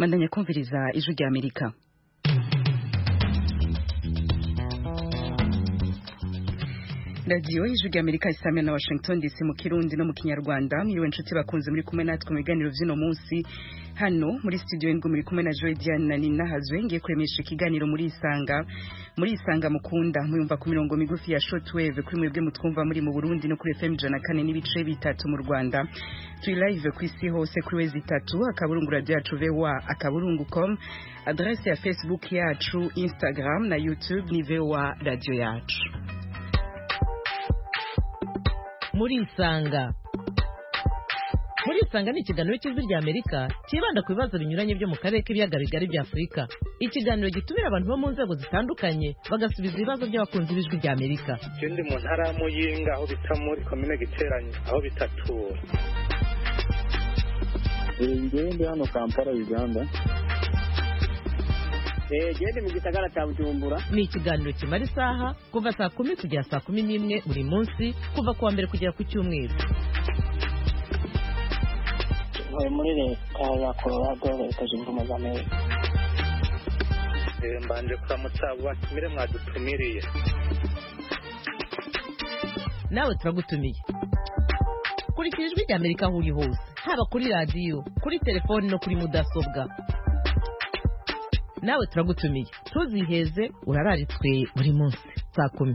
mandanya kumviriza ijwi rya amerika radiyo y'ijwi rya amerika isamira na washington dc mu kirundi no mu kinyarwanda mwiriwe inshuti bakunze muri kumwe natwe mu biganiro vy'uno munsi hano muri studio y'indwi muri kumwe na joy diane na nina hazwe ngiye kuremesha ikiganiro muri isanga muri isanga mukunda muyumva ku mirongo migufi ya shortwave kuri mwebwe mutwumva muri mu burundi no kuri fm ijana kane n'ibice bitatu mu rwanda turi live ku isi hose kuri wezi itatu akaburungu radio yacu voa akaburungu com adresse ya facebook yacu instagram na youtube ni voa radio yacu muri isanga muri isanga ni ikiganiro cy'ijwi rya amerika cyibanda ku bibazo binyuranye byo mu karere k'ibiyaga bigari bya afurika ikiganiro gitumira abantu bo mu nzego zitandukanye bagasubiza ibibazo by'abakunzi b'ijwi rya amerika je ndi mu ntara ya muyinga aho bita muri komine giteranyi aho bita tura ngewe ndi hano kampala uganda gende mu gisagara cya bujumbura ni ikiganiro kimara isaha kuva saa kumi kugera saa kumi n'imwe buri munsi kuva ku wa mbere kugera ku cyumweru ntuye muri leta ya colorado leta zunze ubumwe za amerika Eh, mbanje kuramutsa abo batumire mwadutumiriye nawe turagutumiye kurikira ijwi rya amerika aho uri hose haba kuri radiyo kuri telefoni no kuri mudasobwa nawe turagutumiye ntuziheze urararitswe buri munsi saa kumi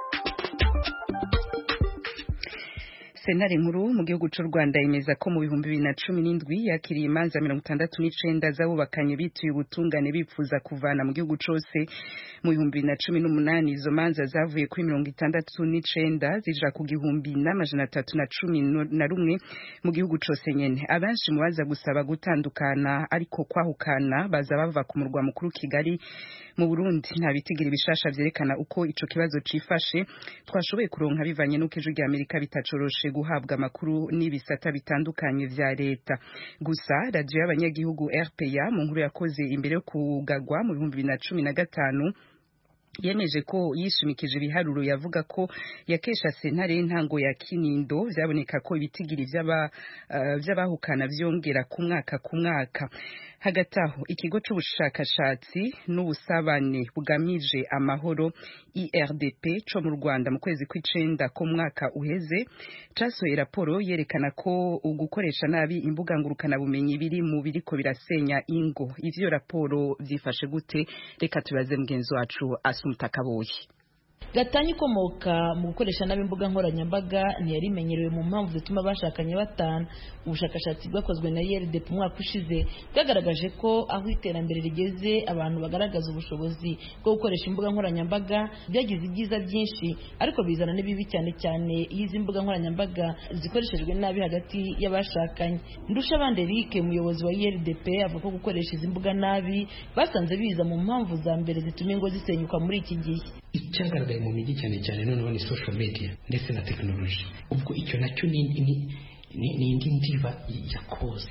sentare nkuru mu gihugu cy'u rwanda yemeza ko mu bihumbi bibiri na cumi n'indwi yakiriye imanza mirongo itandatu n'icenda z'abubakanye bituye ubutungane bipfuza kuvana mu gihugu cose mu bihumbi bibiri na cumi n'umunani izo manza zavuye kuri mirongo itandatu n'icenda zija ku gihumbi n'amajana atatu na cumi na rumwe mu gihugu cose nyene abenshi mu baza gusaba gutandukana ariko kwahukana baza bava ku murwa mukuru kigali mu burundi nta bitigira ibishasha vyerekana uko ico kibazo cifashe twashoboye kuronka bivanye n'uko ijwi rya amerika bitacoroshe guhabwa amakuru n'ibisata bitandukanye vya leta gusa radiyo y'abanyagihugu rpa mu nkuru yakoze imbere yo kugagwa mu bihumbi bibiri na cumi na gatanu yemeje ko yishimikije ibiharuro yavuga ko yakesha sentare y'intango ya kinindo vyaboneka ko ibitigiri vy'abahukana uh, vyongera ku mwaka ku mwaka hagati aho ikigo c'ubushakashatsi n'ubusabane bugamije amahoro irdp co mu rwanda mu kwezi kw'icenda ko mwaka uheze casohoye raporo yerekana ko ugukoresha nabi imbuga ngurukanabumenyi biri mu biriko birasenya ingo ivyo raporo vyifashe gute reka tubaze mugenzi wacu asumta kaboyi gatanya ikomoka mu gukoresha nabi imbuga nkoranyambaga ntiyari imenyerewe mu mpamvu zituma bashakanye batana ubushakashatsi bwakozwe na YLDP umwaka ushize bwagaragaje ko aho iterambere rigeze abantu bagaragaza ubushobozi bwo gukoresha imbuga nkoranyambaga byagize ibyiza byinshi ariko bizana n'ibibi cyane cyane iyo izi mbuga nkoranyambaga zikoreshejwe nabi hagati y'abashakanye ndushabande Eric umuyobozi wa YLDP avuga ko gukoresha izi mbuga nabi basanze biza mu mpamvu za mbere zituma ingo zisenyuka muri iki gihe icyagaragaye mu mijyi cyane cyane noneho ni social media ndetse na tekinoloji ubwo icyo nacyo ni ni indi ndiba ya koze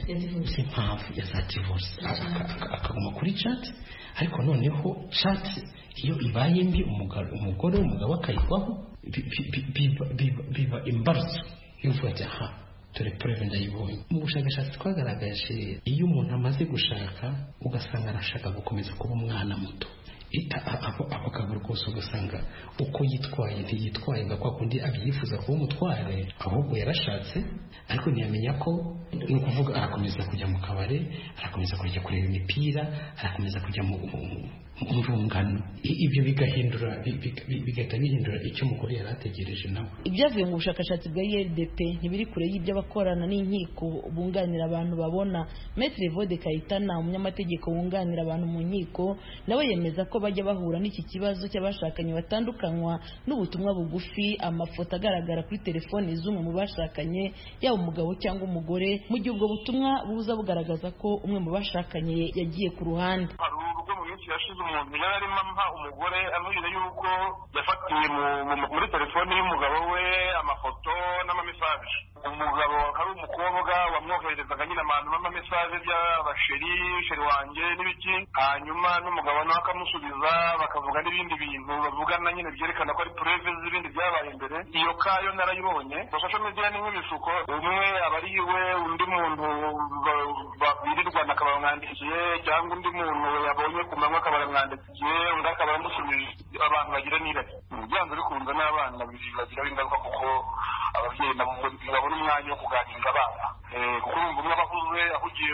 impamvu ya za divorce akaguma kuri chat ariko noneho chat iyo ibaye mbi umugore umugabo akayigwaho biba imbarutso y'uvuga ati aha dore preve ndayibonye mu bushakashatsi twagaragaje iyo umuntu amaze gushaka ugasanga arashaka gukomeza kuba umwana muto abagabo rwose ugasanga uko yitwaye ntiyitwaye nka kwa kundi abyifuza kuba umutware ahubwo yarashatse ariko ntiyamenya ko ni ukuvuga arakomeza kujya mu kabare arakomeza kujya kureba imipira arakomeza kujya mu rungano ibyo bigahindura bigahita bihindura icyo umugore yari ategereje nawe ibyavuye mu bushakashatsi bwa ILDP ntibiri kure y'ibyo abakorana n'inkiko bunganira abantu babona Maître Vode Kayitana umunyamategeko wunganira abantu mu nkiko nawe yemeza ko bajya bahura n'iki kibazo cy'abashakanye batandukanywa n'ubutumwa bugufi amafoto agaragara kuri telefoni z'umwe mu bashakanye yaba umugabo cyangwa umugore mu gihe ubwo butumwa buza bugaragaza ko umwe mu bashakanye yagiye ku ruhande yashize umuntu yari arimo ampa umugore amubwira yuko yafatiye muri telefoni y'umugabo we amafoto n'amamesaje umugabo ari umukobwa wamwohererezaga nyine abantu n'amamesaje by'abasheri sheri wanjye n'ibiki hanyuma n'umugabo nawe akamusubiza bakavuga n'ibindi bintu bavugana nyine byerekana ko ari pureve z'ibindi byabaye imbere iyo kayo narayibonye social media ni nk'ibisuko umwe aba ari iwe undi muntu birirwana akaba bamwandikiye cyangwa undi muntu yabonye ku manywa akaba aramwandikiye undi akaba amusubije abantu bagira n'irari byanze bikunze n'abana bibagiraho ingaruka kuko ababyeyi nabo babona umwanya wo kuganiriza abana kuko urumva umwe aba ahuze ahugiye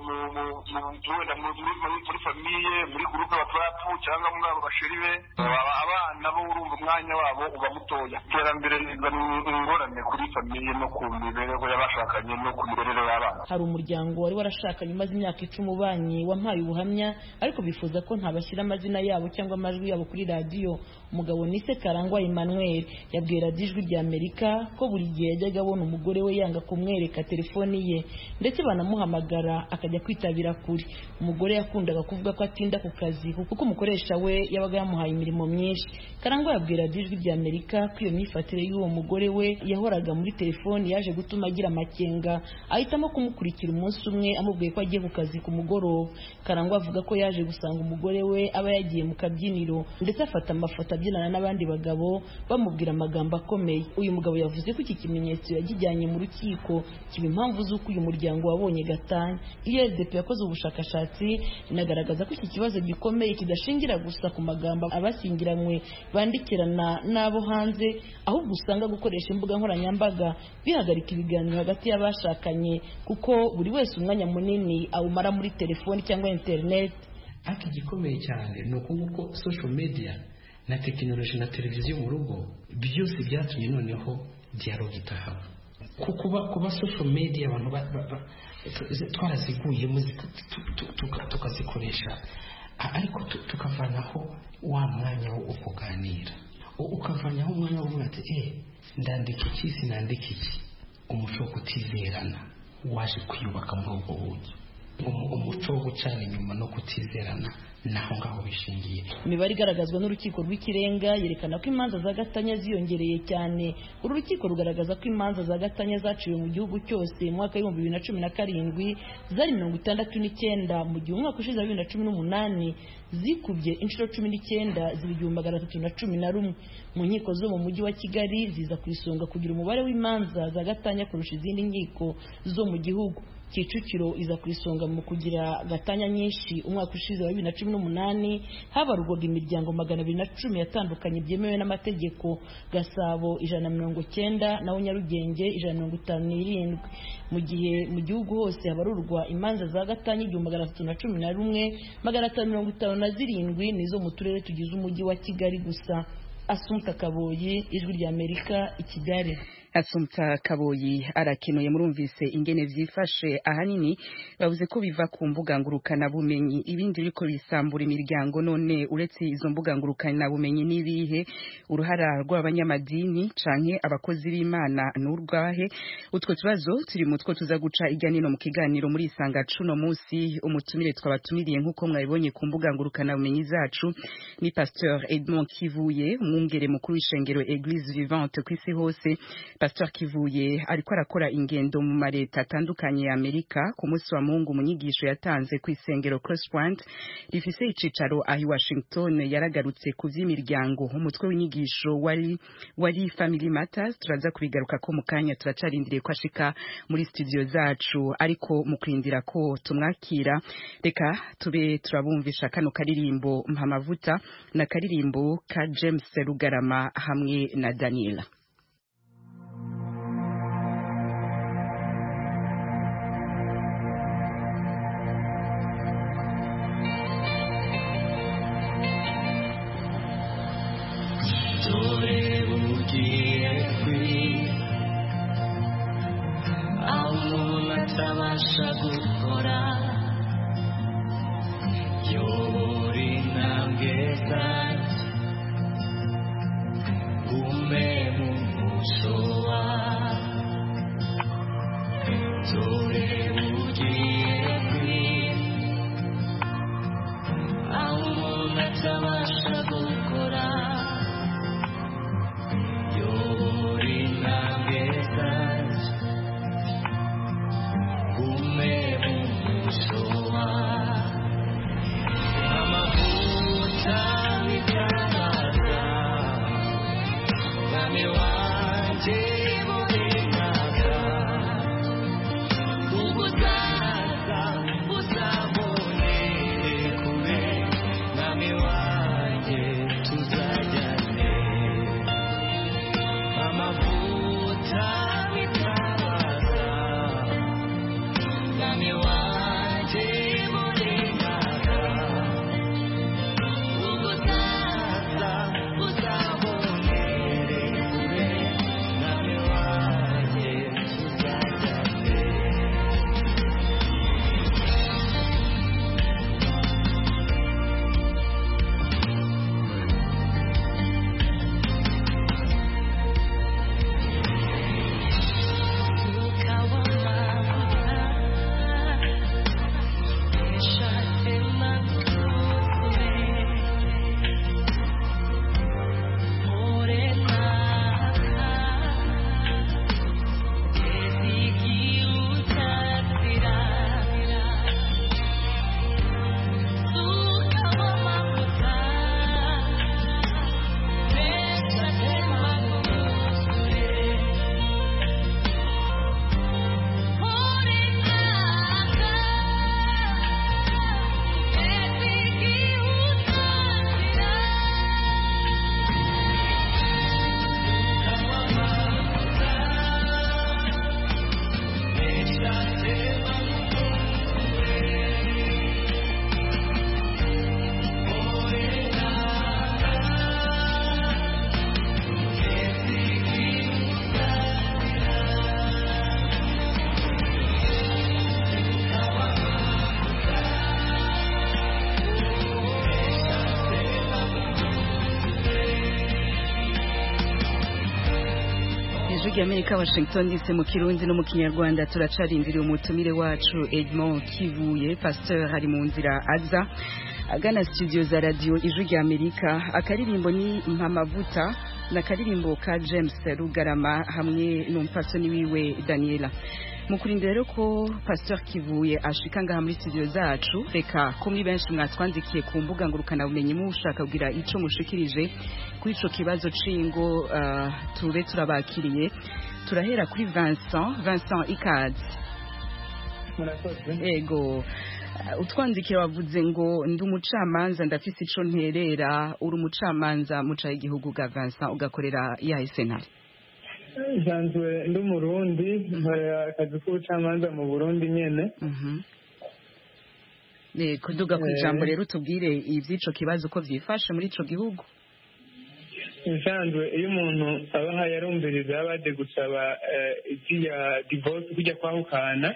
wenda muri famiye muri gurupe watsapu cyangwa muri abo basheri be abana bo urumva umwanya wabo uba mutoya iterambere rizana ingorane kuri famiye no ku mibereho y'abashakanye no ku mibereho y'abana hari umuryango wari warashakanye umaze imyaka icumi ubanye wampaye ubuhamya ariko bifuza ko ntabashyira amazina yabo cyangwa amajwi yabo kuri radiyo umugabo nise karangwa emmanuel yabwiye radiyo ijwi rya amerika ko buri gihe yajyaga abona umugore we yanga kumwereka telefoni ye ndetse banamuhamagara akajya kwitabira kure umugore yakundaga kuvuga ko atinda ku kazi kuko umukoresha we yabaga yamuhaye imirimo myinshi karangwa yabwiye radiyo ijwi rya amerika ko iyo myifatire y'uwo mugore we yahoraga muri telefoni yaje gutuma agira amakenga ahitamo kumukurikira umunsi umwe amubwiye ko agiye ku kazi ku mugoroba karangwa avuga ko yaje gusanga umugore we aba yagiye mu kabyiniro ndetse afata amafoto abyinana n'abandi bagabo bamubwira amagambo akomeye uyu mugabo yavuze ko iki kimenyetso yagijyanye mu rukiko kiba impamvu z'uko uyu muryango wabonye gatanya iyo rdp yakoze ubushakashatsi inagaragaza ko iki kibazo gikomeye kidashingira gusa ku magambo abashyingiranywe bandikirana n'abo hanze ahubwo usanga gukoresha imbuga nkoranyambaga bihagarika ibiganiro hagati y'abashakanye kuko buri wese umwanya munini awumara muri telefoni cyangwa interineti ariko igikomeye cyane ni uko nguko social media na tekinoloji na televiziyo mu rugo byose byatumye noneho dialogue itahaba kuba kuba social media abantu twaraziguyemo tukazikoresha ariko tukavanaho wa mwanya wo kuganira ukavanaho umwanya wo kuvuga ati eh ndandika iki sinandika iki umuco wo kutizerana waje kwiyubaka muri ubwo buryo umuco wo gucana inyuma no kutizerana naho ngaho bishingiye imibare igaragazwa n'urukiko rw'ikirenga yerekana ko imanza za gatanya ziyongereye cyane uru rukiko rugaragaza ko imanza za gatanya zaciwe mu gihugu cyose mu mwaka w'ibihumbi bibiri na cumi na karindwi zari mirongo itandatu n'icyenda mu gihe umwaka ushize wa bibiri na cumi n'umunani zikubye inshuro cumi n'icyenda ziba igihumbi magana atatu na cumi na rumwe mu nkiko zo mu mujyi wa kigali ziza ku isonga kugira umubare w'imanza za gatanya kurusha izindi nkiko zo mu gihugu kicukiro iza ku isonga mu kugira gatanya nyinshi umwaka ushize wa bibiri na cumi n'umunani habarurwaga imiryango magana abiri na cumi yatandukanye byemewe n'amategeko gasabo ijana na mirongo cyenda naho nyarugenge ijana na mirongo itanu n'irindwi mu gihe mu gihugu hose habarurwa imanza za gatanya igihumbi magana atatu na cumi na rumwe magana atanu mirongo itanu na zirindwi nizo mu turere tugize umujyi wa kigali gusa asumta kaboyi ijwi rya amerika i kigali asumta kaboyi arakenuye murumvise ingene vyifashe ahanini bavuze ko biva ku mbuga ngurukana bumenyi ibindi biriko bisambura imiryango none uretse izo mbuga ngurukana bumenyi nibihe uruhara rw'abanyamadini canke abakozi b'Imana n'urwahe utwo tubazo turi mutwo tuza guca irya nino mu kiganiro muri isanga cuno musi umutumire twabatumiriye nkuko mwabibonye ku mbuga ngurukana bumenyi zacu ni Pasteur Edmond Kivuye umwungere mukuru w'ishengero Église Vivante kw'isi hose Pastor Kivuye ariko arakora ingendo mu mareta atandukanye ya Amerika ku munsi wa Mungu mu nyigisho yatanze ku isengero Crosspoint rifise icicaro ahi Washington yaragarutse ku vy'imiryango umutwe w'inyigisho wari wari Family Matters turaza kubigaruka ko mu kanya turacarindiriye ko ashika muri studio zacu ariko mu kwindira ko tumwakira reka tube turabumvisha kano karirimbo mpamavuta na karirimbo ka James Rugarama hamwe na Daniela atabasha gukora yobora intambwe zanjye gume mu muco wawe dore ugiye kwira aho umuntu atabasha gukora yobora intambwe zanjye gume mu muco wawe amavuta bigaragaza mwami wanjye murindaga ubutaka ry'amerika washington dc mu kirundi no mu kinyarwanda turacarindiriye umutumire wacu edmond kivuye pasteur ari mu nzira aza agana studio za radio ijwi ry'amerika akaririmbo ni mpamavuta na karirimbo ka james rugarama hamwe n'umupfasoni wiwe daniela mu kurindira rero ko pasteur kivuye ashika ngaha muri studio zacu reka ko muri benshi mwatwandikiye ku mbuga ngurukanabumenyi mushaka kugira ico mushikirije kuri ico kibazo c'ingo uh, tube turabakiriye turahera kuri Vincent Vincent Ikazi ego Uh, utwandikiye wavuze ngo ndi umucamanza ndafise ico nterera uri umucamanza muca igihugu ga Vincent ugakorera yahe sentare nsanzwe ndi umurundi nkorera akazi k'ubucamanza mu burundi nyene Eh, kuduga ku ijambo rero tubwire ivy'ico kibazo uko vyifashe muri ico gihugu nsanzwe iyo umuntu aba yarumviriza yabaje gusaba ivy'iya divorce kujya kwahukana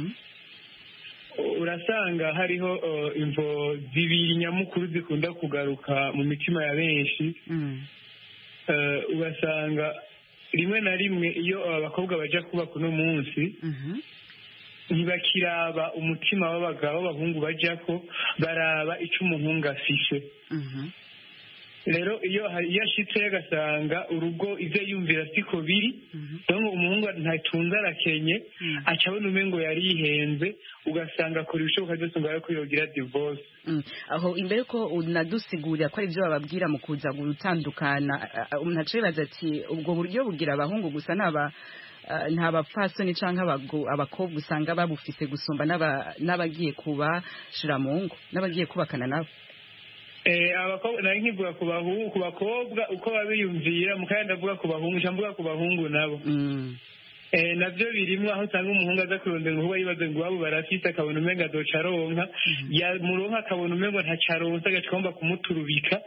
urasanga hariho uh, imvo zibiri nyamukuru zikunda kugaruka mu mitima ya benshi uh, ugasanga rimwe na rimwe iyo abakobwa baja kubaka uno munsi ntibakiraba umutima w'abagabo b'abahungu bajako baraba ico umuhungu afishe rero iyo iyo ashitse agasanga urugo ivyo yumvira siko biri donc umuhungu ntatunze arakenye aca abona umengo yari yihenze ugasanga akora ibishoboka byose ngo ko yogira divorce aho imbere ko unadusigurira ko ari byo bababwira mu kuza gutandukana umuntu aca yibaza ati ubwo buryo bugira abahungu gusa naba nta bapfasoni cyangwa abakobwa usanga babufise gusumba n'abagiye kubashira mu ngo n'abagiye kubakana nabo abakobwa nari nkivuga ku bahungu ku bakobwa uko babiyumvira mukaya ndavuga ku bahungu nca mvuga ku bahungu nabo navyo birimwo aho usanga umuhungu aza kurondera umuhungu yibaza ngo iwabo barafise akabona umengo azoca aronka yamuronka akabona umengo ntaco aronse agaca agomba kumuturubika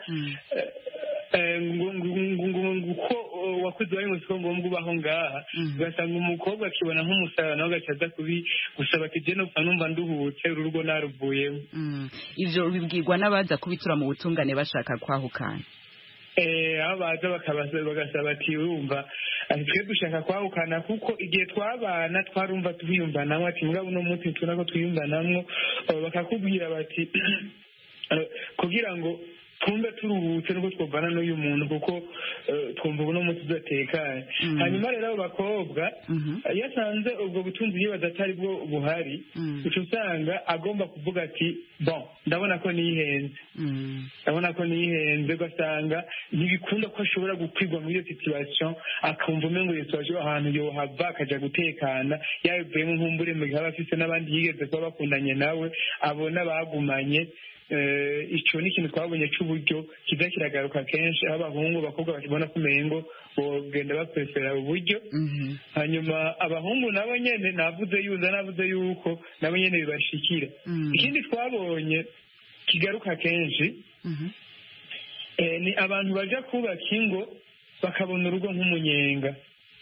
uko wakuze wari ngo siko ngombwa ubaho ngaha ugasanga umukobwa akibona nk'umusara nawe agaca aza gusaba ati je nopfa numva nduhutse uru rugo naruvuyemo ivyo bibwirwa n'abaza kubitura mu butungane bashaka kwahukana aho baza bagasaba ati urumva twe dushaka kwahukana kuko igihe twabana twarumva twiyumvanamwo ati mugabo uno munsi tubona ko twiyumvanamwo bakakubwira bati kugira ngo twumve turuhutse nuko twumvana n'uyu muntu kuko twumva ubu munsi tudatekanye hanyuma rero abo bakobwa iyo asanze ubwo butunzi yibaza atari bwo buhari uca usanga agomba kuvuga ati bon ndabona ko nihenze ndabona ko nihenze ugasanga ntibikunda ko ashobora gukwirwa muri iyo situation akumva umengo iyo situation ahantu yohava akaja gutekana yabivuyemo nkumbure mu gihe aba afise n'abandi yigeze kuba bakundanye nawe abona bagumanye icyo ni ikintu twabonye cy'uburyo kiza kiragaruka kenshi aho abahungu abakobwa bakibona ko umengo bogenda bapresera uburyo hanyuma abahungu nabo nyene navuze yuza navuze yuko nabo nyene bibashikira ikindi twabonye kigaruka kenshi ni abantu baja kubaka ingo bakabona urugo nk'umunyenga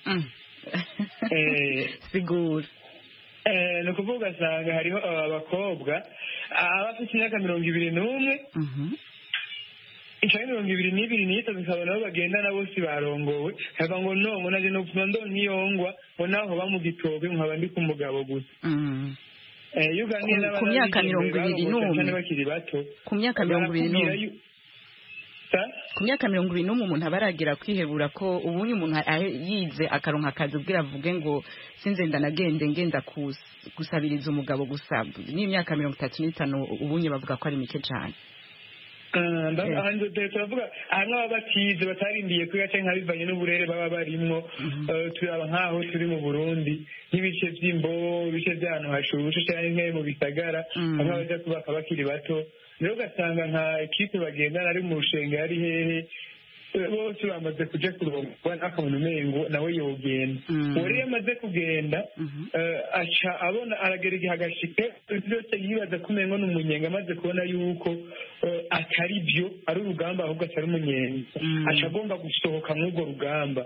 sigura ni ukuvuga ugasanga hariho abakobwa abafite imyaka mirongo ibiri n'umwe inshuro mirongo ibiri n'ibiri n'itatu ukabona aho bagendana bose barongowe hava ngo no ngo naje nopfuma ndo nkiyongwa ngo naho ba mu gitobe nkaba ndi ku mugabo gusa iyo uganiye ku myaka mirongo ibiri n'umwe bakiri bato ku myaka mirongo ibiri n'umwe ku myaka mirongo ibiri n'umwe umuntu aba aragira kwihebura ko ubundi umuntu yize akaronka akazi ubwira avuge ngo sinze ndanagende ngenda gusabiriza umugabo gusa n'imyaka mirongo itatu n'itanu ubunye bavuga ko ari mike cyane turavuga hamwe baba batize batarindiye kwiga cyangwa bivanye n'uburere baba barimwo turaba nk'aho turi mu burundi nk'ibice by'imbo ibice by'ahantu hashushe cyangwa mu bisagara hamwe abaja kubaka bakiri bato rero ugasanga nka ekipe bagendana ari mu rushenge ari hehe bose bamaze kuja kurongwa n'akabona umengo nawe yogenda uwo rero amaze kugenda aca abona aragera igihe agashika byose yibaza ko umengo ni umunyenga amaze kubona yuko atari byo ari urugamba ahubwo atari umunyenga aca agomba gusohoka mw'urwo rugamba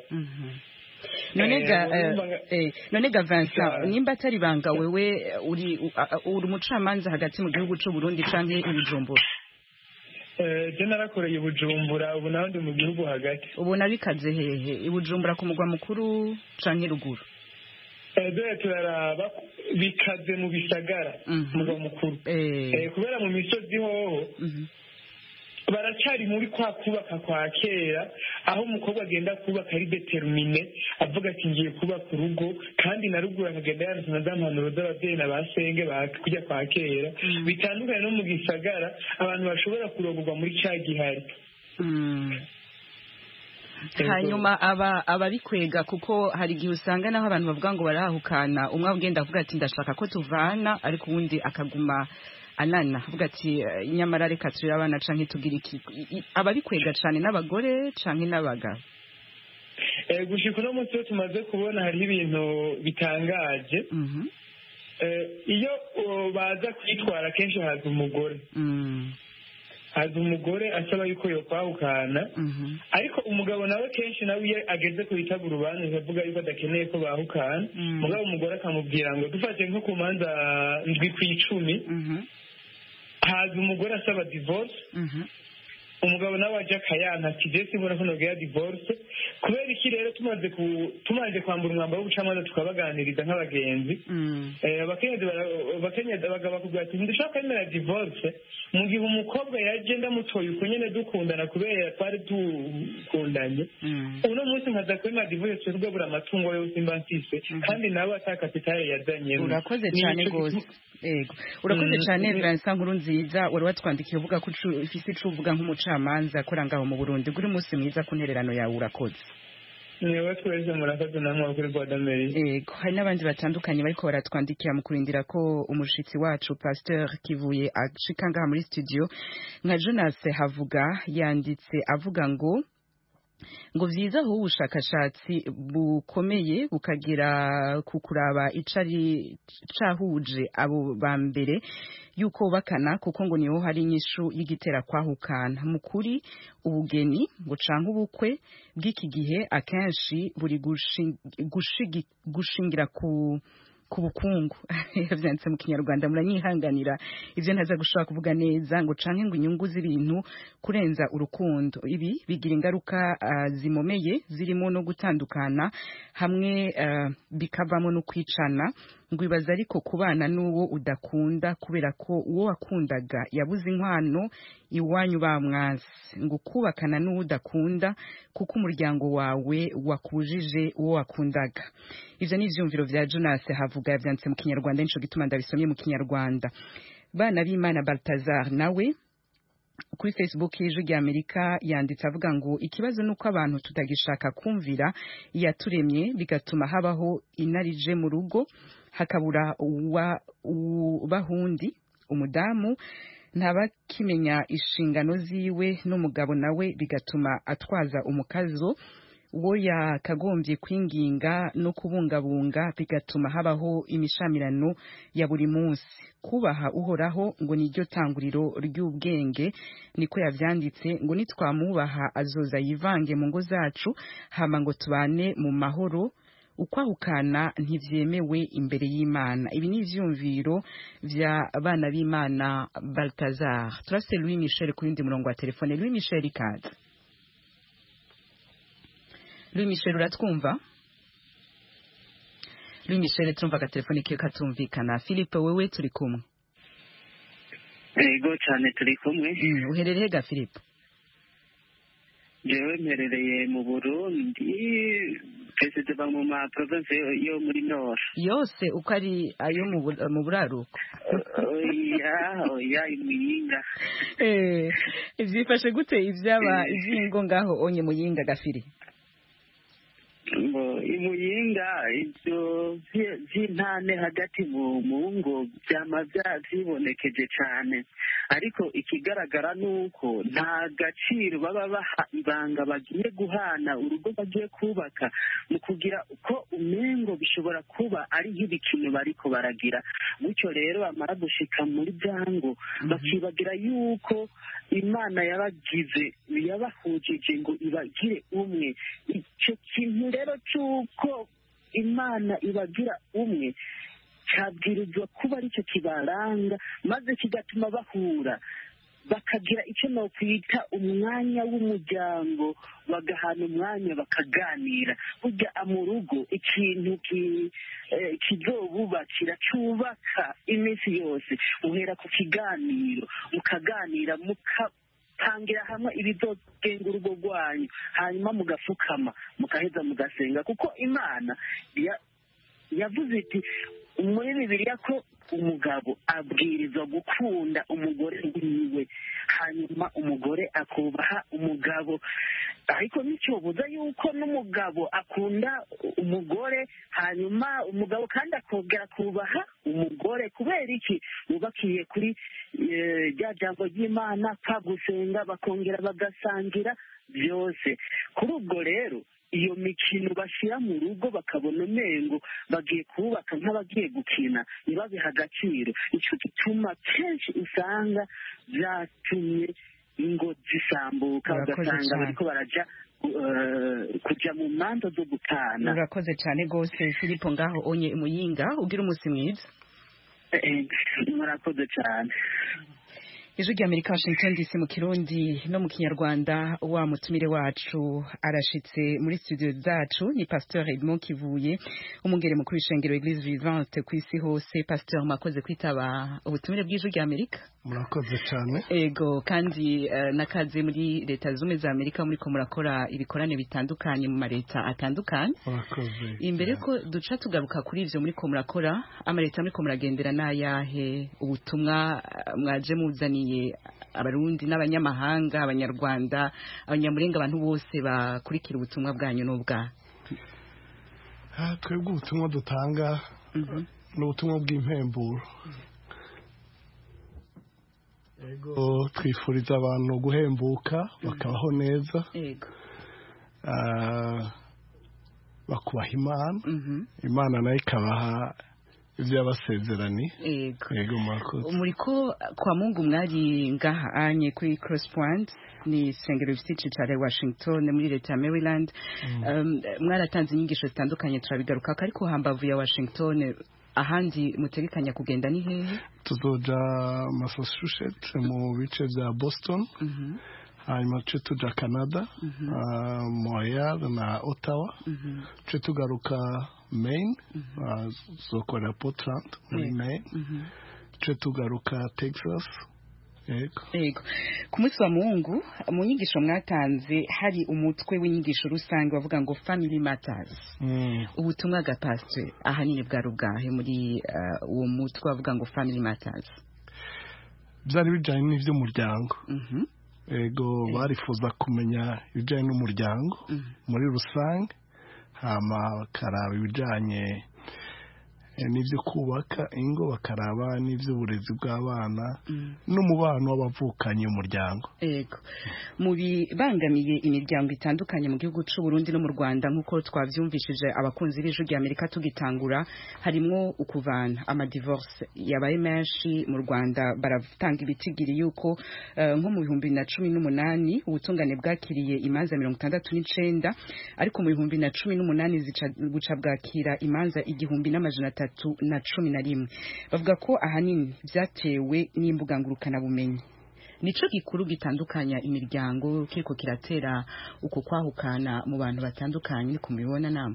none ga Vincent nimba atari banga wewe uri uri umucamanza hagati mu gihugu cy'u Burundi canke i Bujumbura Eh, je narakoreye i bujumbura ubu naho ndi mu gihugu hagati ubona bikaze hehe i bujumbura ku mugwa mukuru canke ruguru Eh, dore turaraba bikaze mu bisagara mugwa mukuru Eh, kubera mu misozi hoho baracari muri kwa kubaka kwa kera aho umukobwa agenda kubaka ari determine avuga ati ngiye kubaka urugo kandi na ruguru akagenda yanditse na za mpanuro z'ababyeyi na ba senge ba kujya kwa kera bitandukanye no mu gisagara abantu bashobora kurongorwa muri cya gihari hanyuma aba ababikwega kuko hari igihe usanga naho abantu bavuga ngo barahukana umwe agenda avuga ati ndashaka ko tuvana ariko uwundi akaguma anana avuga ati "Eh, nyamara reka turere abana canke tugire iki I- i- ababikwega cane n'abagore canke n'abagabo Eh, gushika uno munsi iyo tumaze kubona hariho ibintu bitangaje Eh, iyo uh, baza kwitwara kenshi haza umugore haza umugore asaba yuko yokwahukana ariko umugabo nawe kenshi nawe iyo ageze ku bitaba urubanza avuga yuko adakeneye ko bahukana mugabo umugore akamubwira ngo dufate nko ku manza ndwi ku icumi haza umugore asaba divorce umugabo nawe aje akayanka ati je simbona ko nogera divorce kubera iki rero tumaze ku tumaze kwambura umwambaro w'ubucamanza tukabaganiriza nk'abagenzi Eh, abakenyezi bara- abakenyezi abagabo bakubwira ati ntidushaka kwemera divorce mu gihe umukobwa yaje ndamutoye uko nyene dukundana kubera twari dukundanye uno munsi nkaza kwemera divorce tugabura amatungo yose mba mfise kandi nawe ata kapitale yazanyemo urakoze Ni cyane ico rwose gituma- yego urakoze Mm. cyane Vincent nkuru nziza wari watwandikiye uvuga ko ucu- ufise ico uvuga nk'umucamanza akora ngaho mu Burundi guri umunsi mwiza ku ntererano yawe urakoze niwe twese murakoze namwe kuri Rwanda Mary yego hari n'abandi batandukanye bariko baratwandikira mu kurindira ko umushitsi wacu Pasteur Kivuye ashika ngaha muri studio nka Jonas Havuga yanditse avuga ngo ngo vyiza aho ubushakashatsi bukomeye bukagera ku kuraba icari cahuje abo ba mbere yuko bakana kuko ngo niho hari inyishu y'igitera kwahukana mu kuri ubugeni ngo canke ubukwe bw'iki gihe akenshi buri gushi- gushigi- gushingira ku ku bukungu yavyanditse mu kinyarwanda muranyihanganira ivyo ntaza gushobora kuvuga neza ngo canke ngo inyungu z'ibintu kurenza urukundo ibi bigira ingaruka ah, zimomeye zirimo no gutandukana hamwe ah, bikavamo no kwicana ngo ibaza ariko kubana n'uwo udakunda kubera ko uwo wakundaga yabuze inkwano iwanyu bamwasi ngo kubakana n'uwo udakunda kuko umuryango wawe wakujije uwo wakundaga ivyo ni ivyumviro vya Jonas havuga yavyanditse mu kinyarwanda nico gituma ndabisomye mu kinyarwanda bana b'Imana Baltazar nawe kuri Facebook y'ijwi rya Amerika yanditse avuga ngo ikibazo nuko abantu tutagishaka kumvira yaturemye bigatuma habaho inarije mu rugo hakabura uwa bahundi umudamu ntabakimenya inshingano ziwe n'umugabo nawe bigatuma atwaza umukazo uwo yakagombye kwinginga no kubungabunga bigatuma habaho imishamirano ya buri munsi kubaha uhoraho ngo niryo tanguriro ry'ubwenge niko yavyanditse ngo nitwamubaha azoza yivange mu ngo zacu hama ngo tubane mu mahoro ukwahukana ntivyemewe imbere y'Imana ibi ni ivyumviro vya bana b'Imana Baltazar turase Louis Michel ku yindi murongo wa telefone Louis Michel ikaze Louis Michel uratwumva Louis Michel turumva ka telefone kiyo katumvikana Philippe wewe turi kumwe Ego cyane turi kumwe mm, uherereye ga Philippe jewe mperereye mu Burundi twese tuba mu ma province yo- yo muri Nord yose uko ari ayo mu bu- mu buraruko oya oya imuyinga eh ivyifashe gute ivyaba ivyingo ngaho onye muyinga gafiri ngo imuyinga ibyo vy- vy'intane hagati mu mu ngo vyama vya- vyibonekeje cane ariko ikigaragara ni uko nta gaciro baba baha ibanga bagiye guhana urugo bagiye kubaka mu kugira ko umengo bishobora kuba ari nk'ibikino bariko baragira gutyo rero bamara gushika muri byango bakibagira yuko imana yabagize yabahujije ngo ibagire umwe icyo kintu rero cy'uko imana ibagira umwe cyabwirizwa kuba aricyo kibaranga maze kigatuma bahura bakagira icyo nokwita umwanya w'umuryango bagahana umwanya bakaganira burya mu rugo ikintu ki- eh, kizobubakira cyubaka iminsi yose uhera ku kiganiro mukaganira mukapangira hamwe ibizogenga urugo rwanyu hanyuma mugapfukama mugaheza mugasenga kuko imana ya- yavuze iti muri bibiliya ko umugabo abwirizwa gukunda umugore wiwe hanyuma umugore akubaha umugabo ariko nicyobuza yuko n'umugabo akunda umugore hanyuma umugabo kandi akongera akubaha umugore kubera iki bubakiye kuri eh, rya jambo ry'imana kwa gusenga bakongera bagasangira byose kuri ubwo rero iyo mikino bashyira mu rugo bakabona umengo bagiye kubaka nk'abagiye gukina ntibabihe agaciro nicyo gituma kenshi usanga byatumye ingo zisambuka Urakoze ugasanga cyane. bariko baraja eh, kuja mu manza zo gutana urakoze cyane rwose filipo ngaho onye muyinga ugira umunsi mwiza Eh, murakoze cyane ijwi rya amerika washington dc mu kirundi no mu kinyarwanda wa mutumire wacu arashitse muri studio zacu ni pasteur edmond kivuye umungere mukuru w'ishengero eglise vivante ku isi hose pasteur mwakoze kwitaba ubutumire bw'ijwi rya amerika murakoze cyane ego kandi uh, nakaze muri leta zumwe za amerika muriko murakora ibikorane bitandukanye mu mareta atandukanye murakoze imbere ko duca tugaruka kuri ivyo muriko murakora amaleta muriko muragendera n'ayahe ubutumwa uh, mwaje muzaniye abarundi n'abanyamahanga abanyarwanda abanyamurenga abantu bose bakurikira ubutumwa bwanyu n'ubwa Ah, twebwe ubutumwa dutanga ni ubutumwa bw'impemburo ego twifuriza abantu guhembuka bakabaho neza ego Ah, bakubaha imana imana nayo ikabaha ibyo yabasezeraniye ego ego murakoze muriko kwa mungu mwari ngaha anye kuri cross point ni isengero rifite icicaro i washington muri leta ya maryland um, mwaratanze inyigisho zitandukanye turabigarukako ariko hambavu ya washington ahandi mutegekanya kugenda ni hehe tuzoja massachusetts mu bice bya boston hanyuma tuce tuja canada ah, montreal na ottawa tuce tugaruka maine ah, tuzokorera portland muri Yego. maine tuce tugaruka texas yego Ego. Ku munsi wa Mungu mu nyigisho mwatanze hari umutwe w'inyigisho rusange bavuga ngo Family Matters. Mm. Ubutumwa ga pastor ahanini bwa rubwahe muri uh, uwo mutwe bavuga ngo Family Matters. byari bijyanye n'iby'umuryango Mhm. ego barifuza kumenya ibijyanye n'umuryango muri rusange hama bakaraba ibijyanye eh, n'ibyo kubaka ingo bakaraba n'iby'uburezi bw'abana n'umubano w'abavukanyi umuryango Ego. Mu bibangamiye imiryango itandukanye mu gihugu c'u Burundi no mu Rwanda nkuko twavyumvishije abakunzi b'ijwi rya Amerika tugitangura harimwo ukuvana ama divorce yabaye menshi mu Rwanda baratanga ibitigiri yuko eh, nko mu bihumbi na cumi n'umunani ubutungane bwakiriye imanza mirongo itandatu n'icenda ariko mu bihumbi na cumi n'umunani zica- buca bwakira imanza igihumbi n'amajana atatu na cumi na rimwe bavuga ko ahanini vyatewe n'imbuga ngurukanabumenyi nico gikuru gitandukanya imiryango kiriko kiratera uko kwahukana mu bantu batandukanye niko mubibona namwe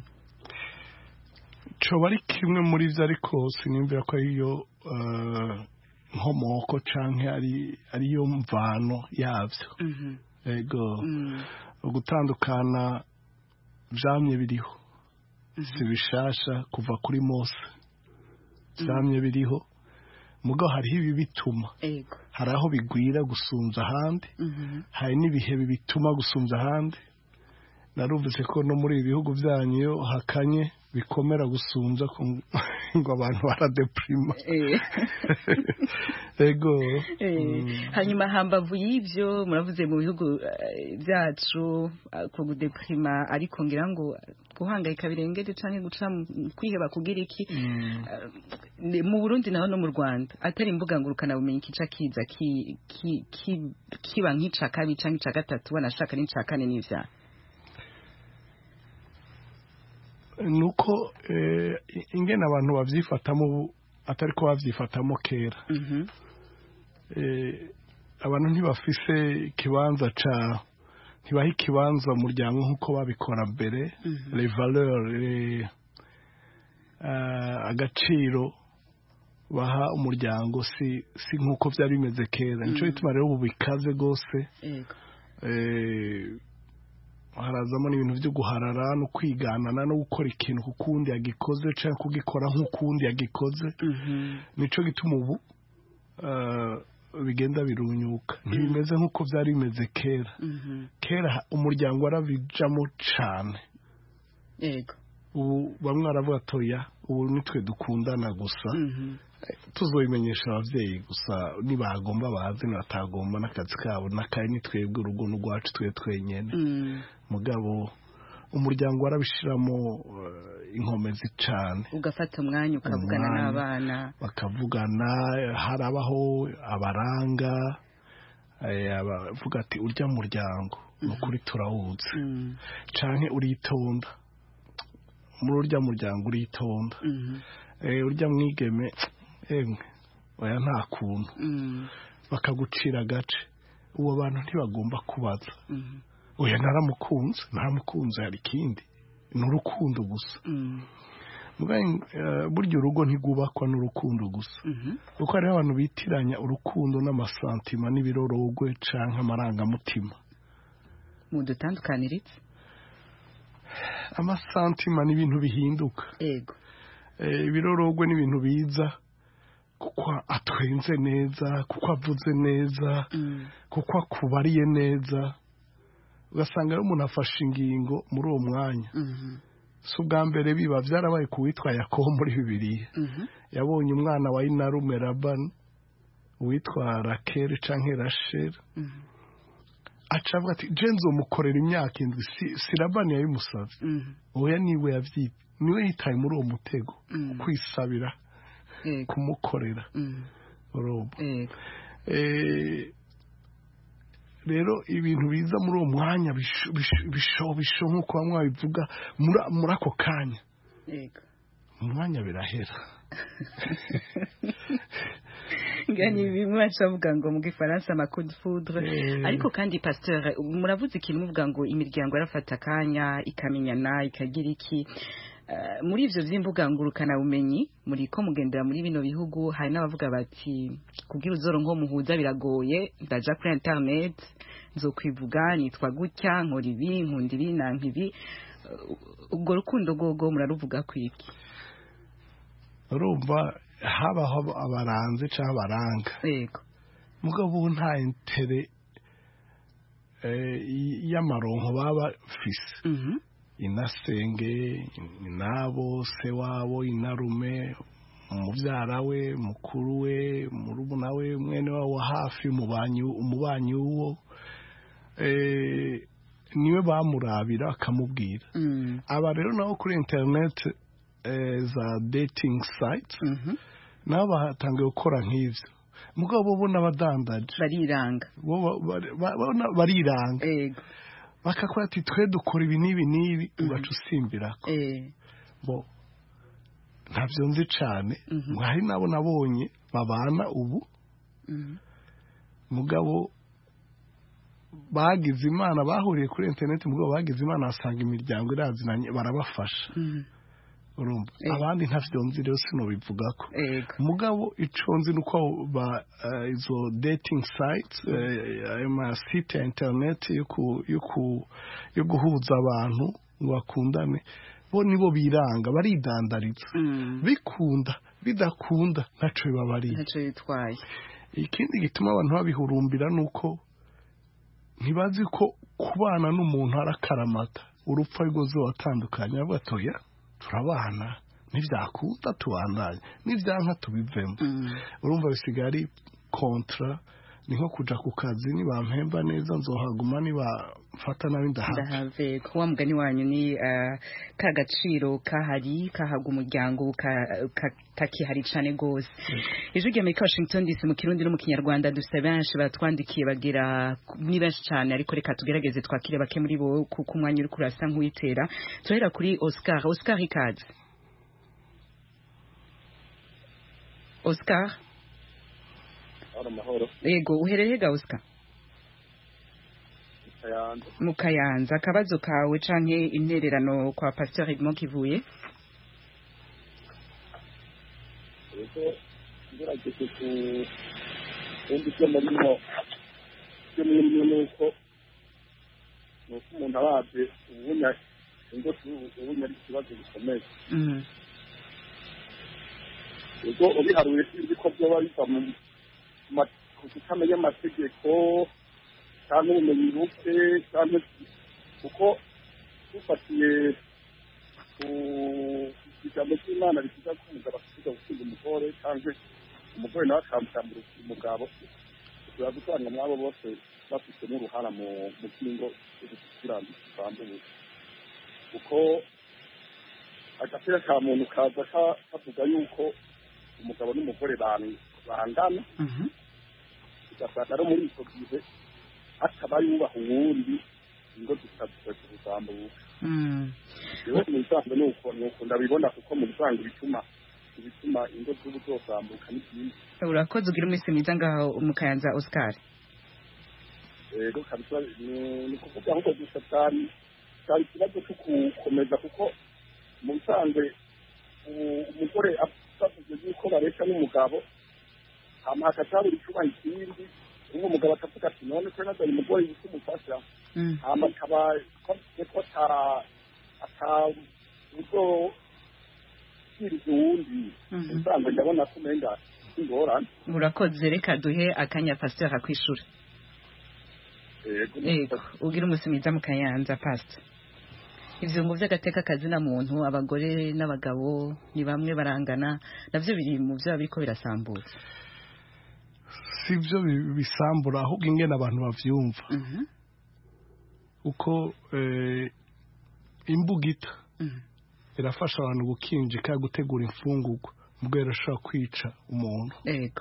coba ari kimwe muri byo ariko siniyumvira ko ariyo eh, nkomoko canke ari ariyo mvano yavyo ego gutandukana vyamye biriho si bishasha kuva kuri mose vyamye biriho mugabo hariho ibi bituma ego hari aho bigwira gusumvya ahandi hari n'ibihe bituma gusumvya ahandi narumvise ko no muri ibi bihugu byanyu iyo hakanye bikomera gusumvya ku- ngo abantu baradeprima ego Eh, hanyuma hambavu y'ivyo muravuze mu bihugu eh, byacu eh, ku gudeprima ariko ngira ngo guhangayika birengeje canke guca mu- kwiheba kugira iki Eh, ni- mu Burundi naho no mu Rwanda atari imbuga ngurukana bumenyi kica kiza ki- ki- ki- kiba nk'ica kabiri canke ica gatatu wanashaka n'ica kane n'ivyaha nuko eh, ingene abantu babyifatamo ubu atari ko babyifatamo kera Eh, abantu ntibafise ikibanza ca ntibaha ikibanza umuryango nk'uko babikora mbere les valeurs les, eh, agaciro baha umuryango si si nk'uko byari bimeze kera nico gituma rero ubu bikaze rwose yego eh, harazamo n'ibintu byo guharara no kwiganana no gukora ikintu kukundi yagikoze cyangwa kugikora nk'ukundi yagikoze nico gituma ubu eh, bigenda birunyuka ntibimeze nk'uko byari bimeze kera kera ha- umuryango warabijamo cane yego ubu bamwe baravuga toya ubu nitwe dukundana gusa tuzobimenyesha ababyeyi gusa nibagomba bazi nibatagomba n'akazi kabo n'akaye ni twebwe urugo n'urwacu twe twenyene mugabo umuryango warabishiramo eh, inkomezi cane ugafata umwanya ukavugana Umwanya. n'abana bakavugana harabaho abaranga eh, abavuga ati urya muryango ni ukuri turawuzi canke uritonda muri urya muryango uritonda Eh, urya mwigeme emwe oya nta kuntu bakagucira agace uwo bantu ntibagomba kubaza oya naramukunze naramukunze hari ikindi ni urukundo gusa Mugabe, eh, burya urugo ntigubakwa n'urukundo gusa kuko hariho abantu bitiranya urukundo n'amasantima n'ibirorogwe canke amarangamutima mudutandukaniritse amasantima ni ibintu bihinduka yego Eh, ibirorogwe ni ibintu biza kuko atwenze neza kuko avuze neza kuko akubariye neza ugasanga rero umuntu afashe ingingo muri uwo mwanya si ubwa mbere biba byarabaye ku witwa yakobo muri bibiliya yabonye umwana wa inarume rabani uwitwa rakeri canke rasheri aca avuga ati je nzomukorera imyaka indwi si, si rabani yabimusavye oya niwe yavyibye niwe yitaye muri uwo mutego kwisabira kumukorera urumva Eh, rero ibintu biza muri uwo mwanya bisho bisho- bisho bisho nk'uko bamwe babivuga muri- muri ako kanya yego mu mwanya birahera ngani bimwe bacavuga ngo mu gifaransa ama coup de foudre Eh. ariko kandi pasteur muravuze ikintu muvuga ngo imiryango yarafata akanya ikamenyana ikagira iki Eh, muri ivyo vy'imbuga ngurukana bumenyi muri ko mugendera muri bino bihugu hari n'abavuga bati kugira uzoronka uwo muhuza biragoye ndaja kuri internet nzokwivuga nitwa gutya nkora ibi nkunda ibi nanka ibi Eh, ubwo rukundo gogo muraruvuga kwiki urumva habaho abaranze cyangwa abaranga yego mugabo ubu nta intere eh, y- y'amaronko baba bafise inasenge inabo se wabo inarume umubyara we mukuru we murumuna we mwene wabo wa hafi umubanyi umubanyi w'uwo eh, niwe bamurabira akamubwira aba rero nabo kuri interineti eh, za dating sites nabo batangiye gukora nk'ivyo mugabo bo n'abadandaje bariranga bo ba- ba- ba- bo na- bariranga bakakora ati twe dukora ibi n'ibi n'ibi ugaca usimbirako bo ntabyo nzi cane ngo hari nabo nabonye babana ubu mugabo bagize imana bahuriye kuri interineti mugabo bagize imana basanga imiryango irazinanye barabafasha urumva abandi ntavyo nzi rero sinobivugako mugabo ico nzi nuko ba eh, izo dating sites eh, ayo masite ya internet yo ku- yo ku- yo guhuza abantu ngo bakundane bo nibo biranga baridandariza bikunda bidakunda ntaco bibabariye ntaco bitwaye ikindi gituma abantu babihurumbira nuko ntibazi ko kubana n'umuntu ari akaramata urupfu ari rwo watandukanye bavuga ati oya turabana ntibyakunda tubandanye n'ibyanka tubivemo urumva bisigaye ari kontra ni nko kuja ku kazi nibampemba neza nzohaguma nibamfata nabi ndahava ndahave ko wa mugani wanyu ni eh, ka gaciro kahari kahabwa umuryango ka- ka- kakihari cane gose ijwi rya amerika washington dc mu kirundi no mu kinyarwanda dufite benshi batwandikiye bagira ni benshi cane ariko reka tugerageze twakire bake muri bo kuko umwanya uri kurasa nk'uwitera turahera kuri oscar oscar ikaze oscar Mahoro mahoro. yego uherereye ga Oscar Kayanza. mu kayanza akabazo kawe canke intererano kwa Pasteur Edmond Kivuye Ego ngerageje ku kumva ibyo murimo ibyo murimo ni uko ni uko umuntu arabye ubunya ingo ubunya ari ikibazo gikomeye Mhm. ubwo ubiharuye sinzi ko byoba biva mu ma- ku kutamenya amategeko cyangwa ubumenyi buke cyangwa kuko dufatiye ku ijambo ry'imana rivuga ko umugabo asiga gukunda umugore cyangwa umugore nawe akamusambura umugabo tuba gusanga mwabo bose bafite n'uruhara mu mu by'ingo z'ubukiranutsi busambuye kuko agapira ka muntu kaza ka- kavuga yuko umugabo n'umugore ban- bangana Mhm. ugasanga no muri icyo gihe ataba yubaha uwundi ingo zikazikweza ubusambuka Mm. rero mu bisanzwe ni uko ni uko ndabibona kuko mu bisanzwe ibituma ibituma ingo z'ubu zosambuka ni byinshi urakoze ugira umunsi mwiza ngaho mu kayanza Oscar rero kabisa ni ni kuvuga ahubwo gusa cyari cyari ikibazo cyo gukomeza kuko mu bisanzwe u- umugore avuze yuko bareshya n'umugabo hama hakatabura icyubaha ikindi ubu umugabo akavuga ati none ko nazanye umugore yitwa umufasha Mm. hama akaba avuze ko ata ata uzo kiriza uwundi Mhm. usanzwe ndabona ko umenga ingorane urakoze reka duhe akanya Pasteur akwishura yego yego ugira umunsi mwiza mu kayanza Pastor ivyungo vy'agateka kazina muntu abagore n'abagabo ni bamwe barangana navyo biri mu vyo biriko birasambutse si byo bi- bisambura ahubwo ingene abantu bavyumva Mhm. uko eh, imbugita Mhm. irafasha abantu gukinjika gutegura imfungurwa ubwo irashobora kwica umuntu yego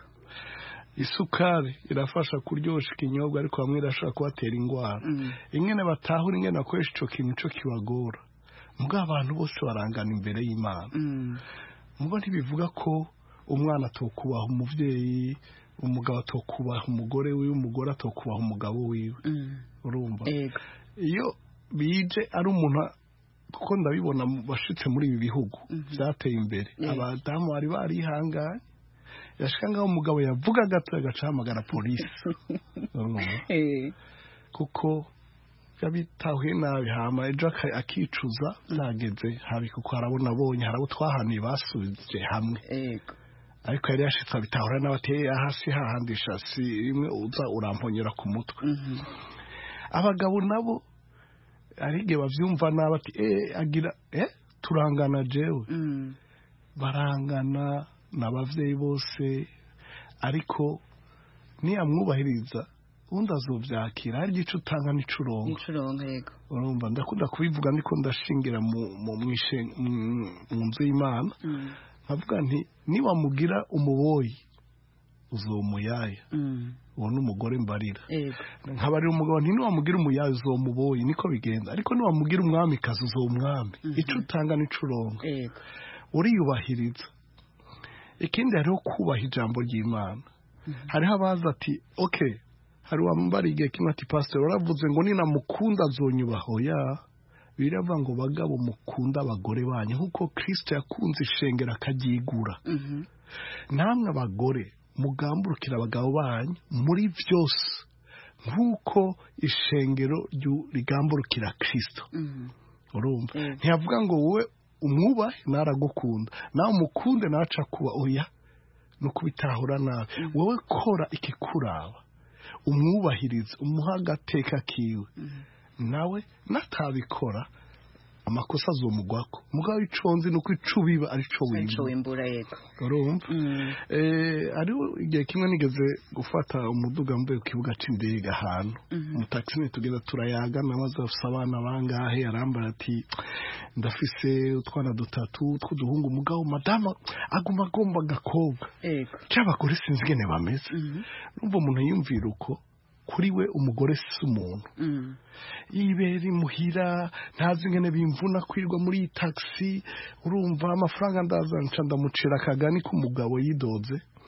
isukari irafasha kuryosha ikinyobwa ariko bamwe irashobora kubatera indwara Mm. ingene batahura ingene bakoresha ico kintu ico kibagora mubwo abantu bose barangana imbere y'imana Mm. mubo ntibivuga ko umwana atokubaha umuvyeyi umugabo atokubaha umugore wiwe umugore atokubaha umugabo wiwe Mm. urumva yego iyo bije ari umuntu a- kuko ndabibona mu- bashitse muri ibi bihugu byateye imbere Yego. abadamu bari barihanganye yashika ngaho umugabo yavuga gato agaca ahamagara polisi urumva Eh. kuko yabitahuye nabi hama ejo aka- akicuza byageze habi kuko harabona abonye harabo twahaniye basubije hamwe yego ariko yari yashitse abitahura n'abateye hasi hahandisha si rimwe uza uramponyera ku mutwe Mhm. abagabo nabo hari igihe bavyumva nabi ati eh agira eh turangana jewe Mm. barangana n'abavyeyi bose ariko niyamwubahiriza undi azovyakira hari igice utanga n'icurongo nicuronka yego urumva ndakunda kubivuga ndiko ndashingira mu mu mwishe- mu- mu nzu y'imana Mm. nkavuga nti niwamugira umuboyi uzomuyaya Mm. uwo ni umugore mbarira yego nkabarira umugabo nti niwamugira umuyayi uzomuboyi niko bigenda ariko niwamugira umwamikazi uzomwami Mhm. ico utanga n'icurongo yego uriyubahiriza ikindi hariho kubaha ijambo ry'imana hariho abaza ati okay hari wambara igihe kimwe ati pastor waravuze ngo ninamukunda azonyubaha oya biravuga ngo bagabo mukunda abagore banyu nk'uko kristo yakunze ishengero akaryigura Mhm. namwe abagore mugamburukira abagabo banyu muri byose nk'uko ishengero ryu- rigamburukira kristo Mhm. urumva Mm. ntiyavuga ngo wowe umwubahe naragukunda nawe umukunde nawe aca kuba oya ni ukubitahura nabi wowe kora ikikuraba umwubahirize umuha agateka kiwe nawe natabikora amakosa azomugwako mugabo ico nzi nuko ico biba arico arico wimba wimbura yego urumva Mm. eh ariho igihe kimwe nigeze gufata umuduga mvuye ku kibuga c'indege ahantu Mhm. umutaxi tugenda turayaga namaze afise abana bangahe arambara ati ndafise utwana dutatu tw'uduhungu mugabo madama aguma agomba agakobwa yego c'abagore sinzi ingene bameze Mhm. numva umuntu yumvira uko kuri we umugore si umuntu Mm. yibera imuhira ntazi ingene bimvuna kwirwa muri iyi taxi urumva amafaranga ndaza nca ndamucira akagani k'umugabo yidoze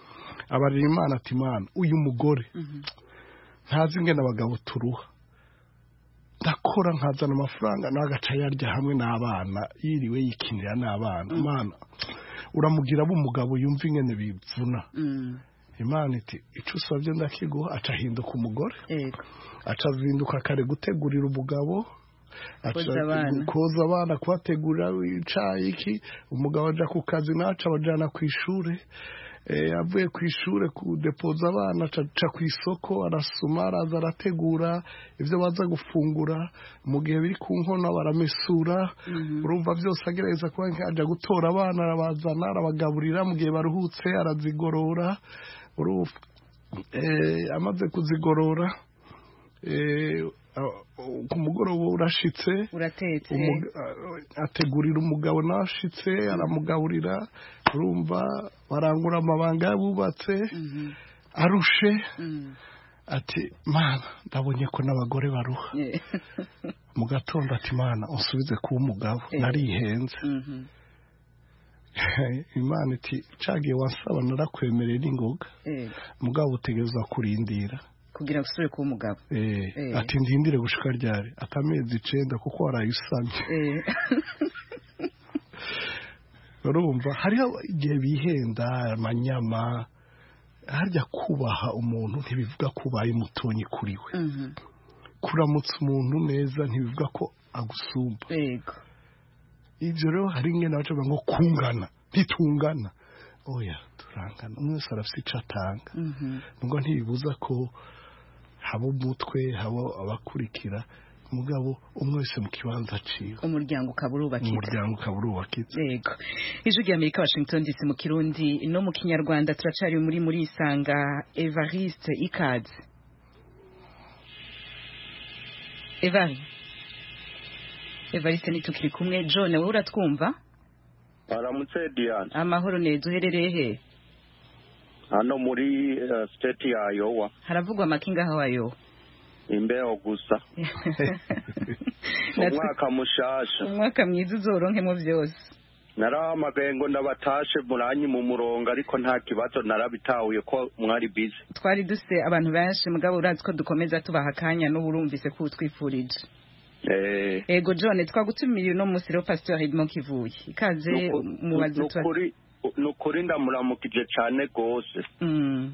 abarira imana ati imana uyu mugore ntazi ingene abagabo turuha ndakora nkazana amafaranga nawe agaca yarya hamwe n'abana yiriwe yikinira n'abana imana uramugira umugabo yumva ingene bivuna imana iti icyo usabye ndakiguha aca ahinduka umugore aca azinduka kare gutegurira umugabo aca Koza abana. koza abana kubategurira icayi iki umugabo aja ku kazi naca abajana ku ishure Eh, avuye ku ishure kudepoza abana aca aca ku isoko arasuma araza arategura ivyo baza gufungura mu gihe biri ku nkono baramesura urumva byose agerageza kuba aja gutora abana arabazana arabagaburira mu gihe baruhutse arazigorora urumva eh, amaze kuzigorora eh, a- ku mugoroba urashitse uratetse umuga- ategurira umugabo nawe ashitse aramugaburira urumva barangura amabanga yabubatse arushe ati mana ndabonye ko n'abagore baruha mu gatondo ati mana unsubize kuba umugabo Eh. narihenze Mhm. imana iti cagiye wansaba narakwemerera n'ingoga Eh, mugabo utegereza kurindira kugira ngo usubire kuba umugabo Eh, Eh. ati ndindire gushika ryari ati amezi icenda kuko warayisamye Eh, urumva hariho igihe bihenda amanyama harya kubaha umuntu ntibivuga ko ubaye mutonyi kuri we mhm. kuramutsa umuntu neza ntibivuga ko agusumba yego ibyo rero hari ingene baca bavuga ngo kungana ntitungana oya turangana umwe wese arafite icyo atanga Mhm. nubwo ntibibuza ko haba umutwe haba abakurikira mugabo umwe wese mu kibanza aciwe umuryango ukaba urubakitse umuryango ukaba urubakitse yego ijwi rya amerika washington dc mu kirundi no mu kinyarwanda turacari muri muri isanga evariste ikaze evari evariste nitukiri kumwe john wowe uratwumva aramutse diane amahoro neza uherereye he hano muri eh, state ya iowa haravugwa amakinga hawayo imbeho gusa Natwe- umwaka mushasha umwaka mwiza uzoronkemo byose narahamagaye ngo ndabatashe muranyi mu murongo ariko nta kibazo narabitahuye ko mwari bize twari duse abantu benshi mugabo urazi ko dukomeza tubaha akanya n'ubu urumvise ko utwifurije Eh, ego john twagutumiriye uno munsi rero pastor edmond kivuye ikaze nuku- mubaze nukuri nukuri ndamuramukije cane gose Mm,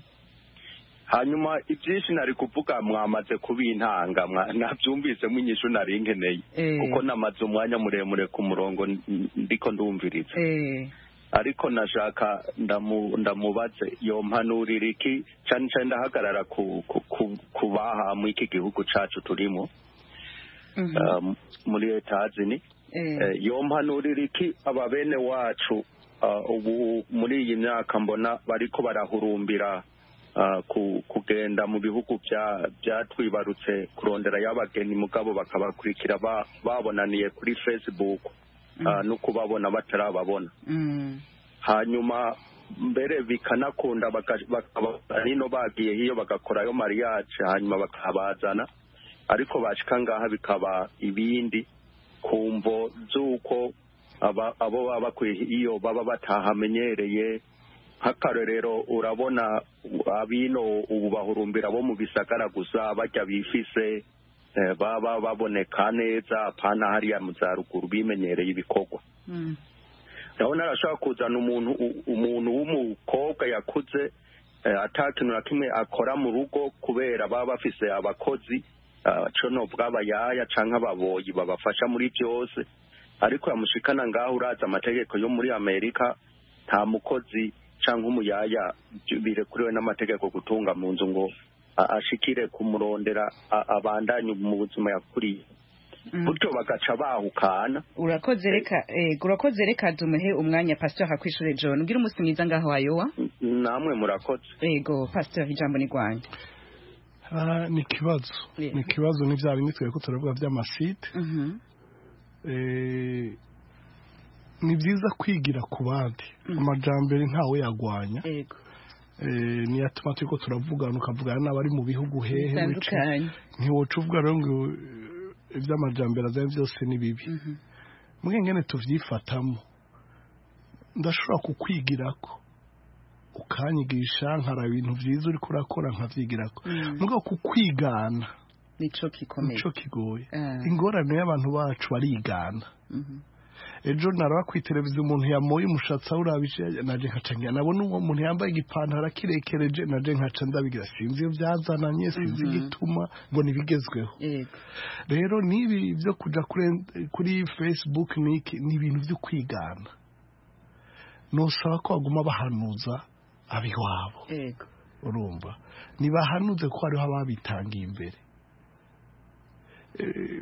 hanyuma ivyinshi nari kuvuga mwamaze kubintanga mwa- navyumvisemo inyishu nari nkeneye Eh. kuko namaze umwanya muremure ku murongo n- ndiko ndumviriza eh, ariko nashaka ndamu- ndamubaze yompanurira iki cane cane ndahagarara ku ku- ku- ku baha mu iki gihugu cacu turimo mhm, um, muri etazini eh, Eh, yompanurira iki aba bene wacu ah, ubu muri iyi myaka mbona bariko barahurumbira ah, ku- kugenda mu bihugu bya- byatwibarutse kurondera y'abageni mugabo bakabakurikira ba- babonaniye kuri facebook ah, no kubabona batarababona mm, hanyuma mbere bikanakunda baka- bakaba nino bagiye hiyo bagakorayo mariage hanyuma bakabazana ariko bashika ngaha bikaba ibindi ku mvo z'uko aba- abo baba bakwiye iyo baba batahamenyereye nk'akarorero urabona abino ubu bahurumbira bo mu bisagara gusa bajya bifise eh, baba baboneka neza apana hariya mu za ruguru bimenyereye ibikorwa mm, ndabona arashobora kuzana umuntu u- umuntu w'umukobwa yakuze eh, ata kintu na kimwe akora mu rugo kubera baba bafise abakozi ah, co novuga abayaya canke ababoyi babafasha muri byose ariko yamushikana ngaho uraza amategeko yo muri amerika nta mukozi canke umuyaya byo birekuriwe n'amategeko gutunga mu nzu ngo a- ashikire kumurondera a- abandanye mu buzima yakuriye mm. gutyo bagaca bahukana urakoze reka eh, urakoze reka dumuhe umwanya pastor hakwishure john ugira umunsi mwiza ngaho wayowa namwe murakoze ego pastor ijambo ni rwanda Ah, ni ikibazo Yeah. ni ikibazo ni bya bindi twari ko turavuga by'amasite Mhm, Eh, ni byiza kwigira ku bandi amajambere ntawe yagwanya ego Eh, niyo atuma turiko turavugana ukavugana n'abari mu bihugu hehe bitandukanye ntiwoca uvuga rero ngo eh, iby'amajambere azanye byose ni bibi Mhm, mwengene tuvyifatamo ndashobora kukwigirako ukanyigisha nkara ibintu byiza uri kurakora nkabyigirako Mm. mugabo kukwigana nico gikomeye nico kigoye Ah. ingorane y'abantu bacu barigana Mhm. ejo naraba ku televiziyo umuntu yamoye umushatsi awurabije naje nkaca ngira nabona uwo muntu yambaye igipantaro akirekereje naje nkaca ndabigira sinzi iyo byazananye sinzi Mhm. igituma ngo nibigezweho yego rero n'ibi byo kuja kuri kuri facebook niki ni ibintu byo kwigana nosaba ko baguma bahanuza abiwabo yego urumva ntibahanuze ko hariho ababitangiye imbere Eh,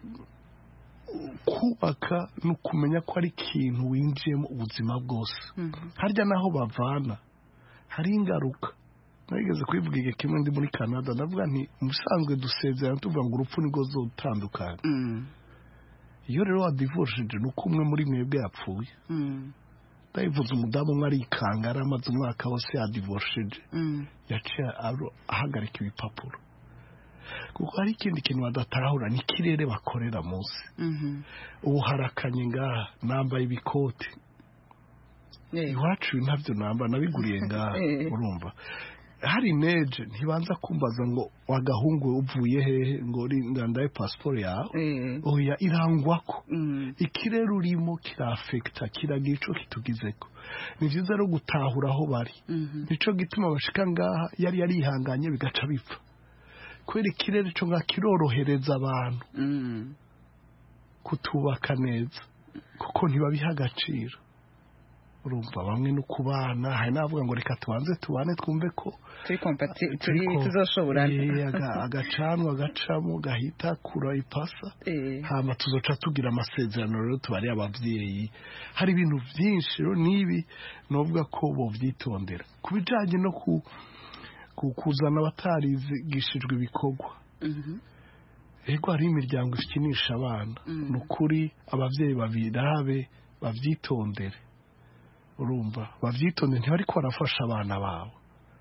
kubaka ni ukumenya ko ari ikintu winjiyemo ubuzima bwose harya naho bavana hari ingaruka nageze kubivuga igihe kimwe ndi muri canada ndavuga nti musanzwe dusezerana tuvuga ngo urupfu nirwo zotandukanye Mm. iyo rero wadivorishije ni uko umwe muri mwebwe yapfuye Mm. ndayivuze umudamu umwe arikanga yari amaze umwaka wose yadivorishije Mm. yaciye aro- ahagarika ibipapuro kuko hari ikindi kintu badatahura ni ikirere bakorera munsi Mhm. ubu harakanye ngaha nambaye ibikoti Yego. iwacu ibi ntabyo namba nabiguriye ngaha Eh. urumva hari neje ntibanza kumbaza ngo wagahungu uvuye hehe ngo uri ndandaye pasiporo yawe Eh. oya irangwako Mm. ikirere urimo kirafekita kiragira ico kitugizeko ni vyiza rero gutahura aho bari Mhm. nico gituma bashika ngaha yari yarihanganye bigaca bipfa kubera ikirere co ngaha kirorohereza abantu Mm. kutubaka neza kuko ntibabiha agaciro urumva bamwe no kubana hari n'abavuga ngo reka tubanze tubane twumve ko turi kompati turi turiko- tuzoshoborana Eh, aga- agacanwa gacamo gahita kura ipasa Eh. hama tuzoca tugira amasezerano rero tubari abavyeyi hari ibintu vyinshi rero n'ibi novuga ko bovyitondera ku bijanye no ku, ku kuzana abatarigishijwe ibikorwa Mhm. ego hari imiryango ikinisha abana Mm. ni ukuri abavyeyi babirabe bavyitondere urumva bavyitondere ntibariko barafasha abana babo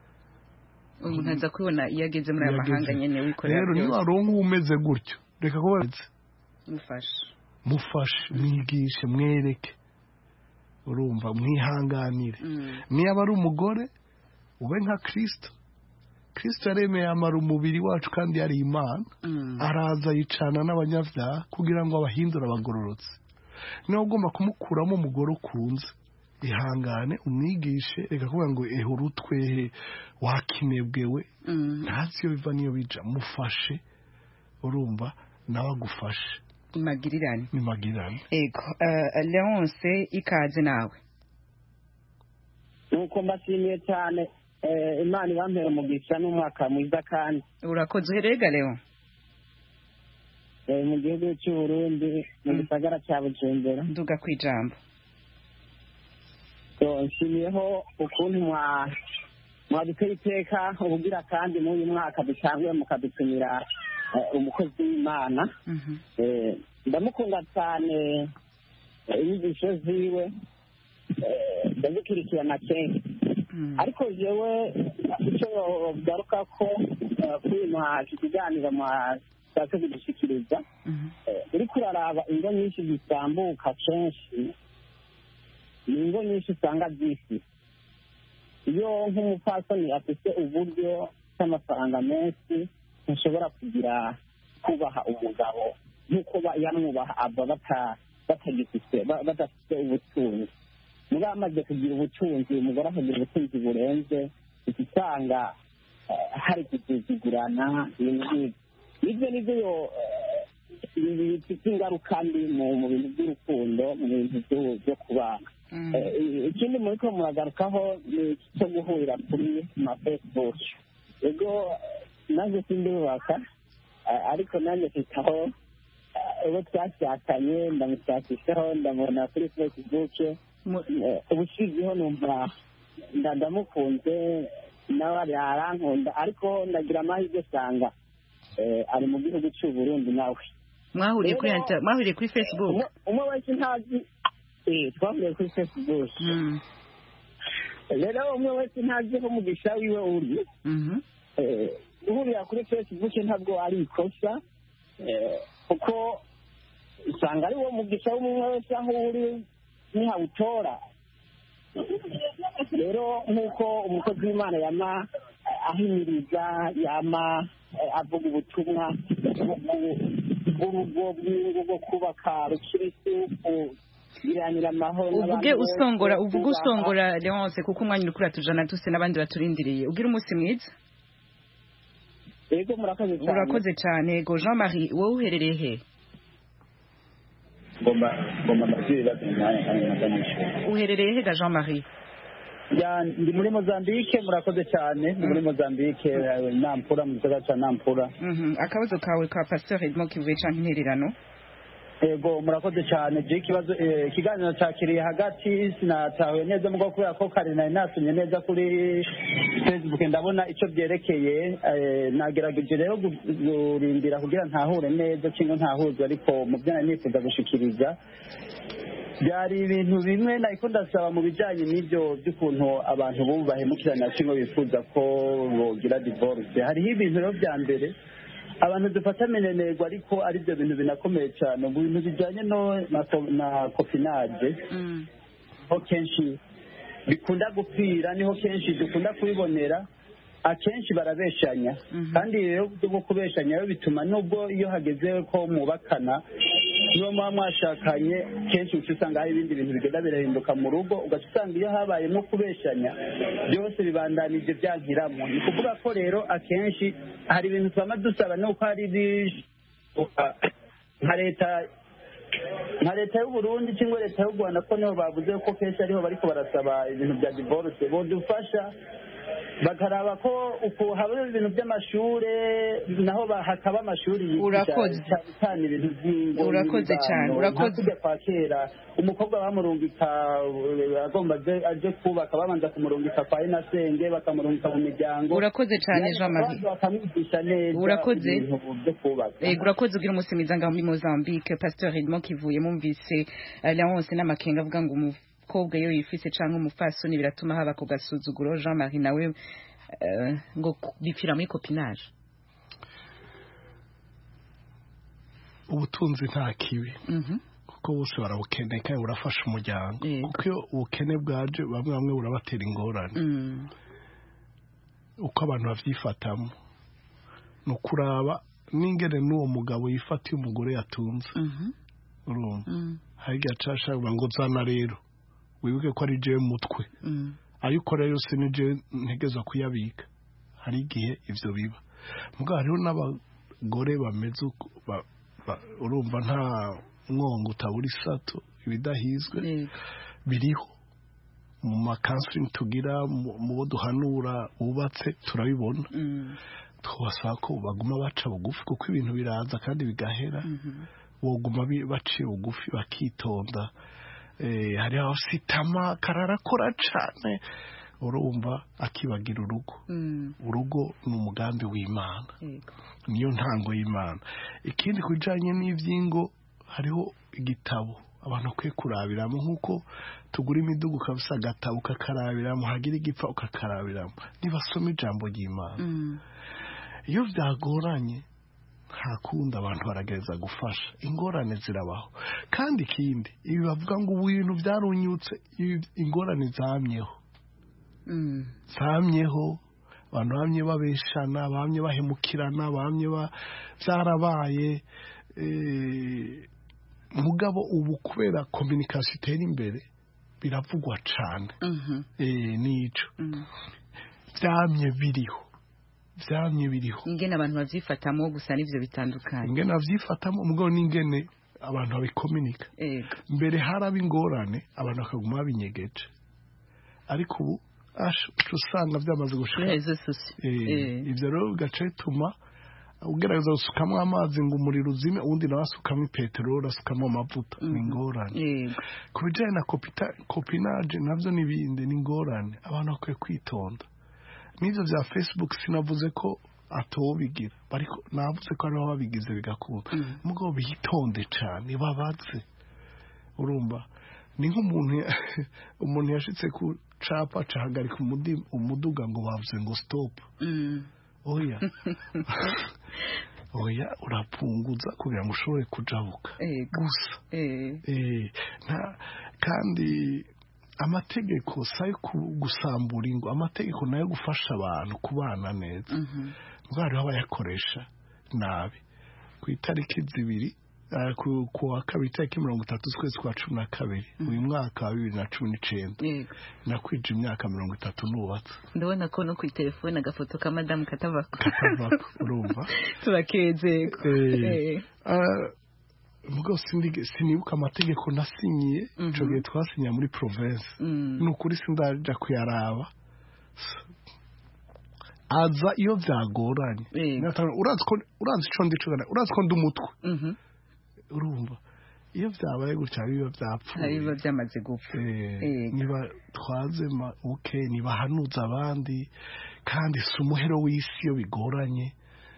umuntu aza kubibona iyo ageze muri aya Iyo mahanga ageze. nyene wikorera rero niba byose waronka umeze gutyo reka kuba mufashe mufashe mwigishe mwereke urumva mwihanganire Mm. niba ari umugore ube nka kirisito kirisito yaremeye amara umubiri wacu kandi yari imana Mm. araza yicana n'abanyabyaha kugira ngo abahindure abagororotse niba ugomba kumukuramo umugore ukunze ihangane umwigishe reka kuvuga ngo ehe urutwehe wakinebwewe Mm. ntazi iyo biva n'iyo bija mufashe urumva nawe agufashe magirirane ni magirirane ego uh, leonce ikaze nawe nuko mbashimiye cyane eh, imana ibampera umugisha n'umwaka mwiza kandi urakoze uherega leo eh, mu gihugu cy'u Burundi mu gisagara cya Bujumbura nduga ku ijambo So, nshimiyeho ukuntu mwa mwaduteye iteka ubugira kandi muri uyu mwaka dutanguye mukadutumira eh, umukozi w'imana Mhm. Eh, ndamukunda cyane eh, inyigisho ziwe eh, ndazikurikirana kenshi ariko jewe icyo garuka ko eh, kuri mwa iki kiganiro mwashatse kudushyikiriza eh, uriko uraraba ingo nyinshi zitambuka kenshi ni ingo nyinshi usanga zisi iyo nk'umupfasoni afite uburyo bw'amafaranga menshi ntushobora kugira kubaha umugabo nk'uko ba- yamwubaha aba bata- batagifite ba- badafite ubutunzi muba bamaze kugira ubutunzi umugore akagira ubutunzi burenze uca usanga eh, hari kuzuzugurana ibintu nk'ibyo nibyo nibyo yo- eh, bifite ingaruka mbi mu mu bintu by'urukundo mu bintu byo- byo kubana Eh, ikindi muri ko muragarukaho ni iki cyo guhurira kuri ma facebook ego nanjye sindubaka eh, ariko nanjye mfitaho eh, uwo twashakanye ndamushakishaho ndamubona kuri facebook eh, ubushizeho numva nda- ndamukunze nawe ari- arankunda ariko ndagira amahirwe usanga eh, ari mu gihugu cy'u Burundi nawe mwahuriye kuri Rero- inter- mwahuriye kuri facebook umwe- umwe wese ntazi eh, twahuriye kuri facebook rero umwe wese ntazi aho umugisha wiwe uri Eh, guhurira kuri facebook ntabwo ari ikosa eh, kuko usanga ari wo mugisha w'umwe wese aho uri nihawutora rero nk'uko umukozi w'imana yama ahimiriza yama eh, avuga ubutumwa bw'urugo bw'ingo bwo kubaka rukirisu kugiranira amahoro uvuge n'abantu bose, usongora uvuge kubaha- usongora Leonce kuko umwanya uri kuratujana tuse n'abandi baturindiriye ugira umunsi mwiza yego murakoze cyane urakoze cyane go Jean Marie wowe uherereye he ngomba ngomba mbabwire ibibazo mu mwanya kandi nkaganisha uherereye he ga Jean Marie ya ndi muri Mozambique murakoze cyane ndi muri Mozambique eh, Nampula mu gisagara cya Nampula Mhm, akabazo kawe ka Pasteur Edmond kivuye canke intererano yego murakoze cyane je ikibazo eh, ikiganiro cyakiriye hagati sinatahuye neza mugo kubera ko kare nari nasomye neza kuri facebook ndabona icyo byerekeye eh, nagerageje rero gu- kurindira kugira ntahure neza cyangwa ntahuzwe ariko mu byo nari nifuza gushikiriza byari ibintu bimwe nariko ndasaba mu bijyanye n'ibyo by'ukuntu abantu bubu bahemukirana cyangwa bifuza ko bogira divorce hariho ibintu rero bya mbere abantu dufata minenerwa ariko ari byo bintu binakomeye cyane mu bintu bijyanye no na, ko- na kopinage ho kenshi bikunda gupfira niho kenshi dukunda kubibonera akenshi barabeshanya kandi rero uburyo bwo kubeshanya rero bituma nubwo iyo hageze ko mubakana niba muba mwashakanye kenshi uca usanga hari ibindi bintu bigenda birahinduka mu rugo ugaca usanga iyo habayemo kubeshanya byose bibandanije byankiramo ni ukuvuga ko rero akenshi hari ibintu twama dusaba nuko hari ibishoboka nka leta nka leta y'u Burundi cyangwa leta y'u Rwanda ko niho bavuze ko kenshi ariho bariko barasaba ibintu bya divorce bodufasha bakaraba ko uku haba ibintu by'amashure naho ba- hakaba amashuri yigisha Urakoze. cyane cyane ibintu by'ingo Urakoze n'imibano. cyane, urakoze. Nka kurya kwa kera umukobwa bamurungika uh, agomba aje- aje kubaka babanza kumurungika kwa inasenge bakamurungika mu miryango Urakoze cyane, Yani Jean Marie. bakabanza bakamwigisha neza Urakoze. ibintu byo kubaka Ego urakoze ugira umunsi mwiza ngaho muri Mozambique Pasteur Edmond kivuye mumvise eh, Leonce n'amakenga avuga ngo umukobwa iyo yifise canke umufasoni biratuma haba ku gasuzuguro Jean Marie nawe eh, ngo ku- bipfira muri copinage ubutunzi nta kibi Mhm. kuko bose barabukeneye kandi burafasha umuryango kuko iyo ubukene bwaje bamwe bamwe burabatera ingorane Mm. uko abantu babyifatamo ni ukuraba n'ingene n'uwo mugabo yifatiye umugore yatunze Mhm. urumva Mm. hari igihe acasha ngo nzana rero wibuke ko ari jewe mutwe Mm. ayo ukora yose ni jewe ntegeza kuyabika hari igihe ivyo biba mugabo hariho n'abagore bameze uko ba- ba- urumva nta mwongo utabura isato ibidahizwe biriho mu makansiringi tugira mu mu bo duhanura bubatse turabibona Mm. twabasaba ko baguma baca bugufi kuko ibintu biraza kandi bigahera boguma bi- baciye bugufi bakitonda Eh, hari aho sitama kararakora cane urumva akibagira urugo Mm. urugo ni umugambi w'imana Yego. niyo ntango y'imana ikindi ku bijyanye n'iby'ingo hariho igitabo abantu bakwiye kurabiramo nk'uko tugura imiduga ukabisa agatabo ukakarabiramo hagira igipfa ukakarabiramo nibasoma ijambo ry'imana Mm. iyo byagoranye nta kundi abantu baragereza gufasha ingorane zirabaho kandi ikindi ibi bavuga ngo ubu bintu byarunyutse ibi- ingorane zamyeho Mm. zamyeho abantu bamye babeshana bamye bahemukirana bamye ba- byarabaye eh, mugabo ubu kubera kominikasiyo itera imbere biravugwa cyane Mhm. eh, nico Mm. byamye biriho byamye biriho ingene abantu bavyifatamo gusa n'ivyo bitandukanye ingene babyifatamo mugabo n'ingene abantu babikominika Ego. mbere haraba ingorane abantu bakaguma babinyegeje ariko ubu ash uca usanga byamaze gushika Rezo socio. Eh, Eh. ibyo rero bigaca bituma ugerageza gusukamo amazi ngo umuriro uzime uwundi nawe asukamo peteroli asukamo amavuta ni ingorane Yego. ku bijyanye na kopita- kopinage nabyo n'ibindi ni ingorane abantu bakwiye kwitonda n'ibyo bya facebook sinavuze ko atobigira ariko navuze ko ariho babigize bigakunda mugabo bitonde cyane babaze urumva ni nk'umuntu ya- umuntu yashitse ku capa cahagarika umudi- umuduga ngo bavuze ngo stop Mm. oya oya urapunguza kugira ngo ushobore kujabuka Ego. gusa Eh. Eh, nta kandi amategeko si ayo ku- gusambura ingo amategeko nayo gufasha abantu kubana neza ubwo hariho abayakoresha nabi ku itariki zibiri eh, ku ku wa kabiri itariki mirongo itatu z'ukwezi kwa cumi na kabiri uyu mwaka wa bibiri na cumi n'icenda Yego. nakwije imyaka mirongo itatu nubatse ndabona ko no ku telefone agafoto ka madamu katavako katavako urumva turakezeko Eh, ah, mugabo sindi- sinibuka amategeko nasinyiye ico gihe twasinyiye muri province ni ukuri sindaja kuyaraba aza iyo byagoranye Natanga- urazi ko urazi ico ndico gana urazi ko ndi umutwe urumva iyo byabaye gutya biba byapfuye hari biba byamaze gupfa Eh, niba twazema uke nibahanuza abandi kandi si umuhero w'isi iyo bigoranye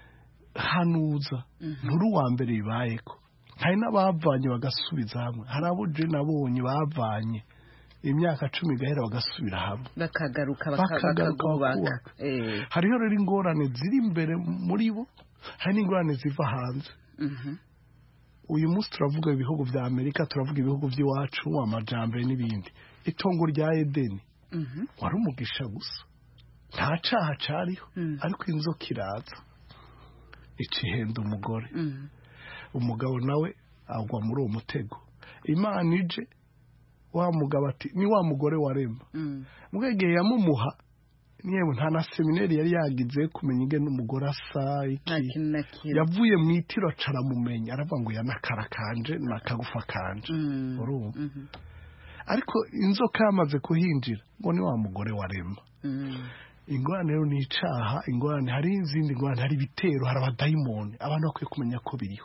hanuza nturi uwa mbere bibayeko hari n'abavanye bagasubiza hamwe hari abo je nabonye bavanye imyaka cumi igahera bagasubira hamwe bakagaruka baka- Bakagaruka bakakubaka bakubaka. Eh, hariho rero ingorane ziri imbere muri bo hari n'ingorane ziva hanze mhm. uyu munsi turavuga ibihugu vya amerika turavuga ibihugu vy'iwacu amajambere n'ibindi itongo rya edeni Mhm. wari umugisha gusa nta caha cariho ariko inzoka iraza icihenda umugore Mhm. umugabo nawe agwa muri uwo mutego imana ije wa mugabo ati ni wa mugore warema Mm. mwegeye yamumuha yewe nta na seminari yari yagize kumenya ingene umugore asa iki yavuye mu itiro acaramumenya aravuga ngo yanakara kanje nakagufa kanje urumva ariko inzoka yamaze kuhinjira ngo ni wa mugore warema ingorane rero ni icaha ingorane hari izindi ngorane hari ibitero hari abadayimoni abantu bakwiye kumenya ko biriho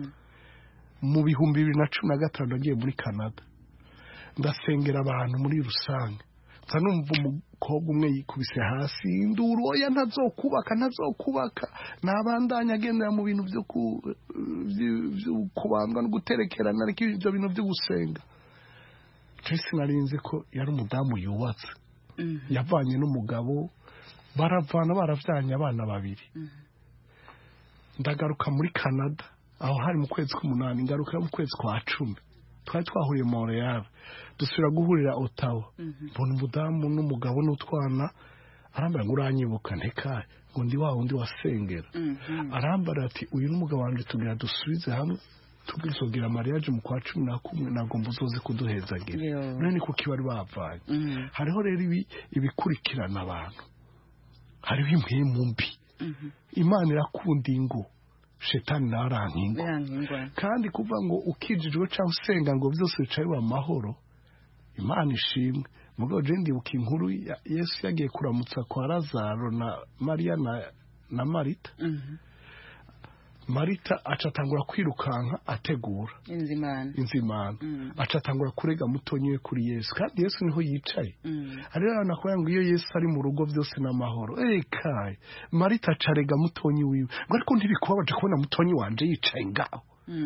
mu bihumbi bibiri na cumi na gatanu nagiye muri canada ndasengera abantu muri rusange nza numva umukobwa umwe yikubise hasi induru oya ntazokubaka ntazokubaka nabandanya agendera mu bintu byo ku- vy- vyo kubandwa no guterekerana ariko ibyo bintu byo gusenga Tracy narinze ko yari umudamu yubatse yavanye n'umugabo baravana baravyanye abana babiri ndagaruka muri canada aho hari mu kwezi k'umunani ngaruka mu kwezi kwa cumi twari twahuriye montreal dusubira guhurira otawa mbona umudamu n'umugabo n'utwana arambara ngo uranyibuka ntekaye ngo ndi wa wundi wasengera arambara ati uyu n'umugabo wanjye tugira dusubize hamwe tubwizogira mariage mu kwa cumi na kumwe ntabwo mbuzoze kuduhezagira Yo. none ni kuko bari bavanye hariho rero ibi ibikurikirana abantu hariho impwemu mbi imana irakunda ingo shetani nawe aranka ingo kandi kuvuga ngo ukijijwe cyangwa usenga ngo byose bicaye mu amahoro imana ishimwe mu rwego rwo ndibuka inkuru ya yesu yagiye kuramutsa kwa lazaro na mariya na, na marita marita acatangura kwirukanka ategura inzimana inzimana acatangura kurega mutonyi we kuri yesu kandi yesu niho yicaye hariho abantu bakubwira ngo iyo yesu ari mu rugo byose ni amahoro ekaye marita acarega mutonyi wiwe ngo ariko ntibikubabaje kubona mutonyi wanje yicaye ngaho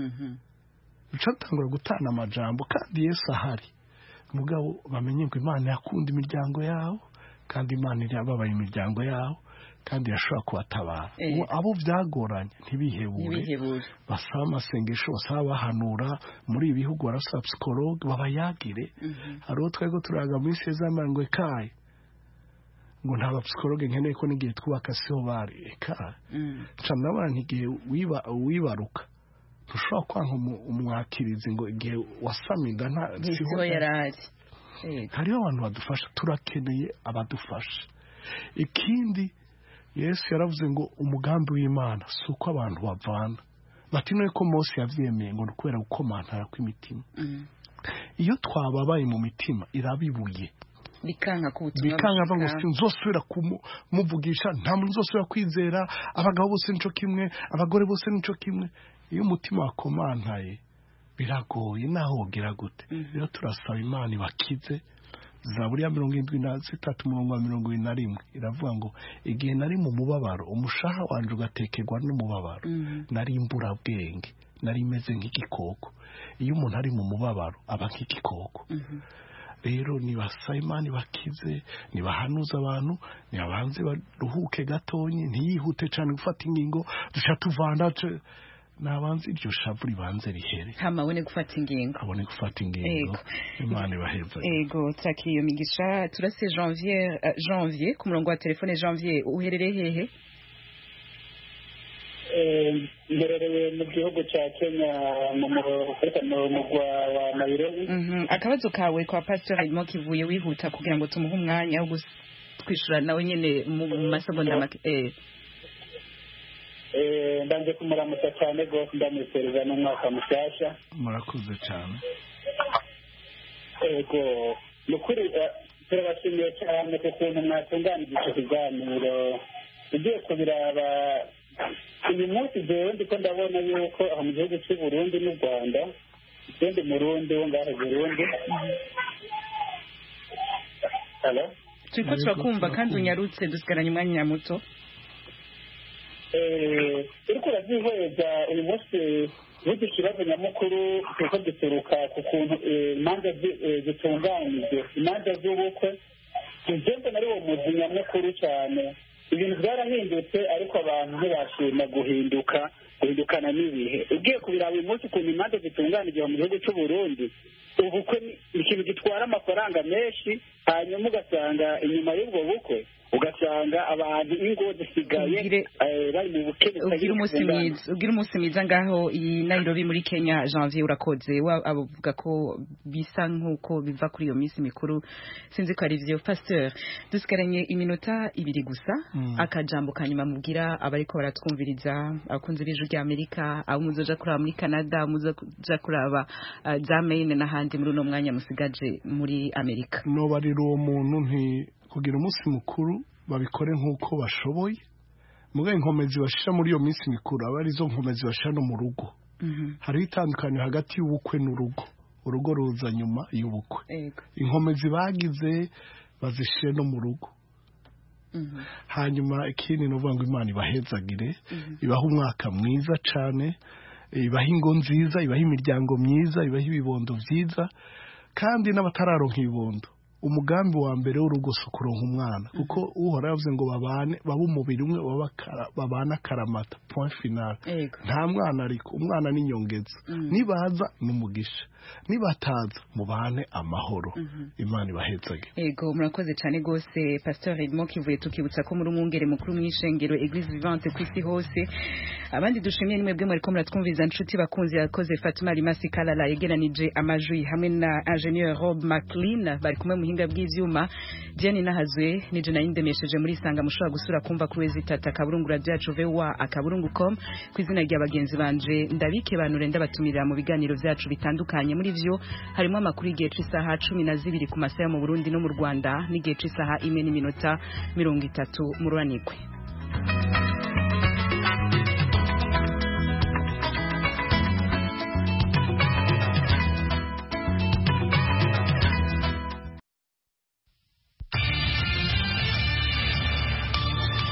ucatangura gutana amajambo kandi yesu ahari mugabo bamenye ngo imana yakunda imiryango yawo kandi imana irababaye imiryango yawo kandi irashobora kubatabara Eh. Ubu abo byagoranye ntibihebure ntibihebure basaba amasengesho basaba bahanura muri ibi bihugu barasaba psikologe babayagire hari uwo twari turaga muri sezamara ngo ekaye ngo nta bapsikologe nkeneye ko n'igihe twubaka siho bari ekaye nca ndabona ntigihe wiba- wibaruka ntushobora kwanga umu- umwakirizi ngo igihe wasama inda nta siho yari ari Eh, hariho abantu badufasha turakeneye abadufasha ikindi yesu yaravuze ngo umugambi w'imana si uko abantu bavana bati none ko mose yabyemeye ngo ni ukubera gukomantara kw'imitima mm. iyo twababaye mu mitima irabibuye bikanka ko ubutumwa bikanga ngo bushika. sinzosubira kumuvugisha nta muntu uzosubira kwizera abagabo bose nico kimwe abagore bose nico kimwe iyo umutima wakomantaye biragoye naho wogira gute rero turasaba imana ibakize zaburi ya mirongo irindwi na zitatu umurongo wa mirongo irindwi na rimwe iravuga ngo igihe nari mu mubabaro umushaha wanje ugatekerwa n'umubabaro nari imburabwenge nari imeze nk'igikoko iyo umuntu ari mu mubabaro aba nk'igikoko rero nibasaba imana ibakize nibahanuza abantu nibabanze baruhuke gatonyi ntiyihute cyane gufata ingingo duca tuvana ce- nabanze iryo shavu ribanze rihere hama abone gufata ingingo abone gufata ingingo Ego. imana ibaheza ego turakira iyo migisha turase janvier eh, janvier ku murongo wa telefone janvier uherereye hehe mberereye mu gihugu cya kenya mu mu mugwa wa nairobi Mhm. akabazo kawe kwa pastor harimo kivuye wihuta kugira ngo tumuhe umwanya wo kwishura nawe nyene mu mu masegonda make eh Eh, ndanje kumuramutsa cyane rwose ndamwifuriza n'umwaka mushyashya murakoze cyane ego ni ukuri eh, turabashimiye cyane ku kuntu mwatunganije icyo kiganiro ugiye kubiraba uyu munsi jewe ndiko ndabona yuko aho mu gihugu cy'u burundi n'u rwanda ikindi murundi wo ngaho i burundi Hello? turiko turakumva kandi unyarutse dusigaranye umwanya muto Eh, uriko urabyihweza uyu munsi burya ikibazo nyamukuru kiriko gituruka ku kuntu eh, imanza zi- eh, zitunganijwe imanza z'ubukwe ugeze muri uwo muzi nyamukuru cyane ibintu byarahindutse ariko abantu ntibashima guhinduka guhindukana n'ibihe ugiye kubiraba uyu munsi ukuntu imanza zitunganijwe mu gihugu cy'u Burundi ubukwe ni ikintu gitwara amafaranga menshi hanyuma ugasanga inyuma y'ubwo bukwe ugasanga abantu ingo zisigaye eh, bari mu bukene ugira umunsi mwiza ugira umunsi mwiza ngaho i Nairobi muri Kenya Janvier urakoze wa avuga ko bisa nkuko biva kuri iyo minsi mikuru sinzi ko ari byo pasteur dusigaranye iminota ibiri gusa Mm. akajambo kanyuma mubwira abariko baratwumviriza abakunzi b'ijwi rya Amerika abo muzoja kuraba muri Canada muzoja kuraba uh, za Maine n'ahandi muri uno mwanya musigaje muri Amerika nobarira uwo muntu nti kugira umunsi mukuru babikore nk'uko bashoboye mugaye inkomezi bashira muri iyo minsi mikuru aba arizo nkomezi bashira no mu rugo hariho itandukaniro hagati y'ubukwe n'urugo urugo ruza nyuma y'ubukwe Ego. inkomezi bagize bazishire no mu rugo hanyuma ikindi ni ukuvuga ngo imana ibahezagire ibaha umwaka mwiza cyane ibaha ingo nziza ibaha imiryango myiza ibaha ibibondo byiza kandi n'abatararonka ibibondo umugambi wa mbere w'urugo si ukuronka umwana kuko uhora yavuze ngo babane babe umubiri umwe baba akara- babane akaramata point final Ego. nta mwana ariko umwana ni inyongeza Mm. nibaza ni umugisha nibataza mubane amahoro imana ibahezage Ego murakoze cyane gose Pasteur Edmond kivuye tukibutsa ko muri umwungere mukuru mw'ishengero Eglise Vivante ku isi hose abandi dushimiye nimwe bwe muriko muratwumviza nshuti bakunzi yakoze Fatima Rimasi Kalala yegeranije amajwi hamwe na Ingenieur Rob McLean bari kumwe muhinga bw'ivyuma Jenny Nahazwe nije nayindemesheje muri sanga mushobora gusura kumva kuri wezitata akaburungu radio yacu VOA akaburungu.com ku izina rya bagenzi banje ndabike banure ndabatumira mu biganiro vyacu bitandukanye muri vyo harimo amakuru y'igihe c'isaha cumi na zibiri ku masaha yo mu Burundi no mu Rwanda n'igihe c'isaha imwe n'iminota mirongo itatu mu ruranigwe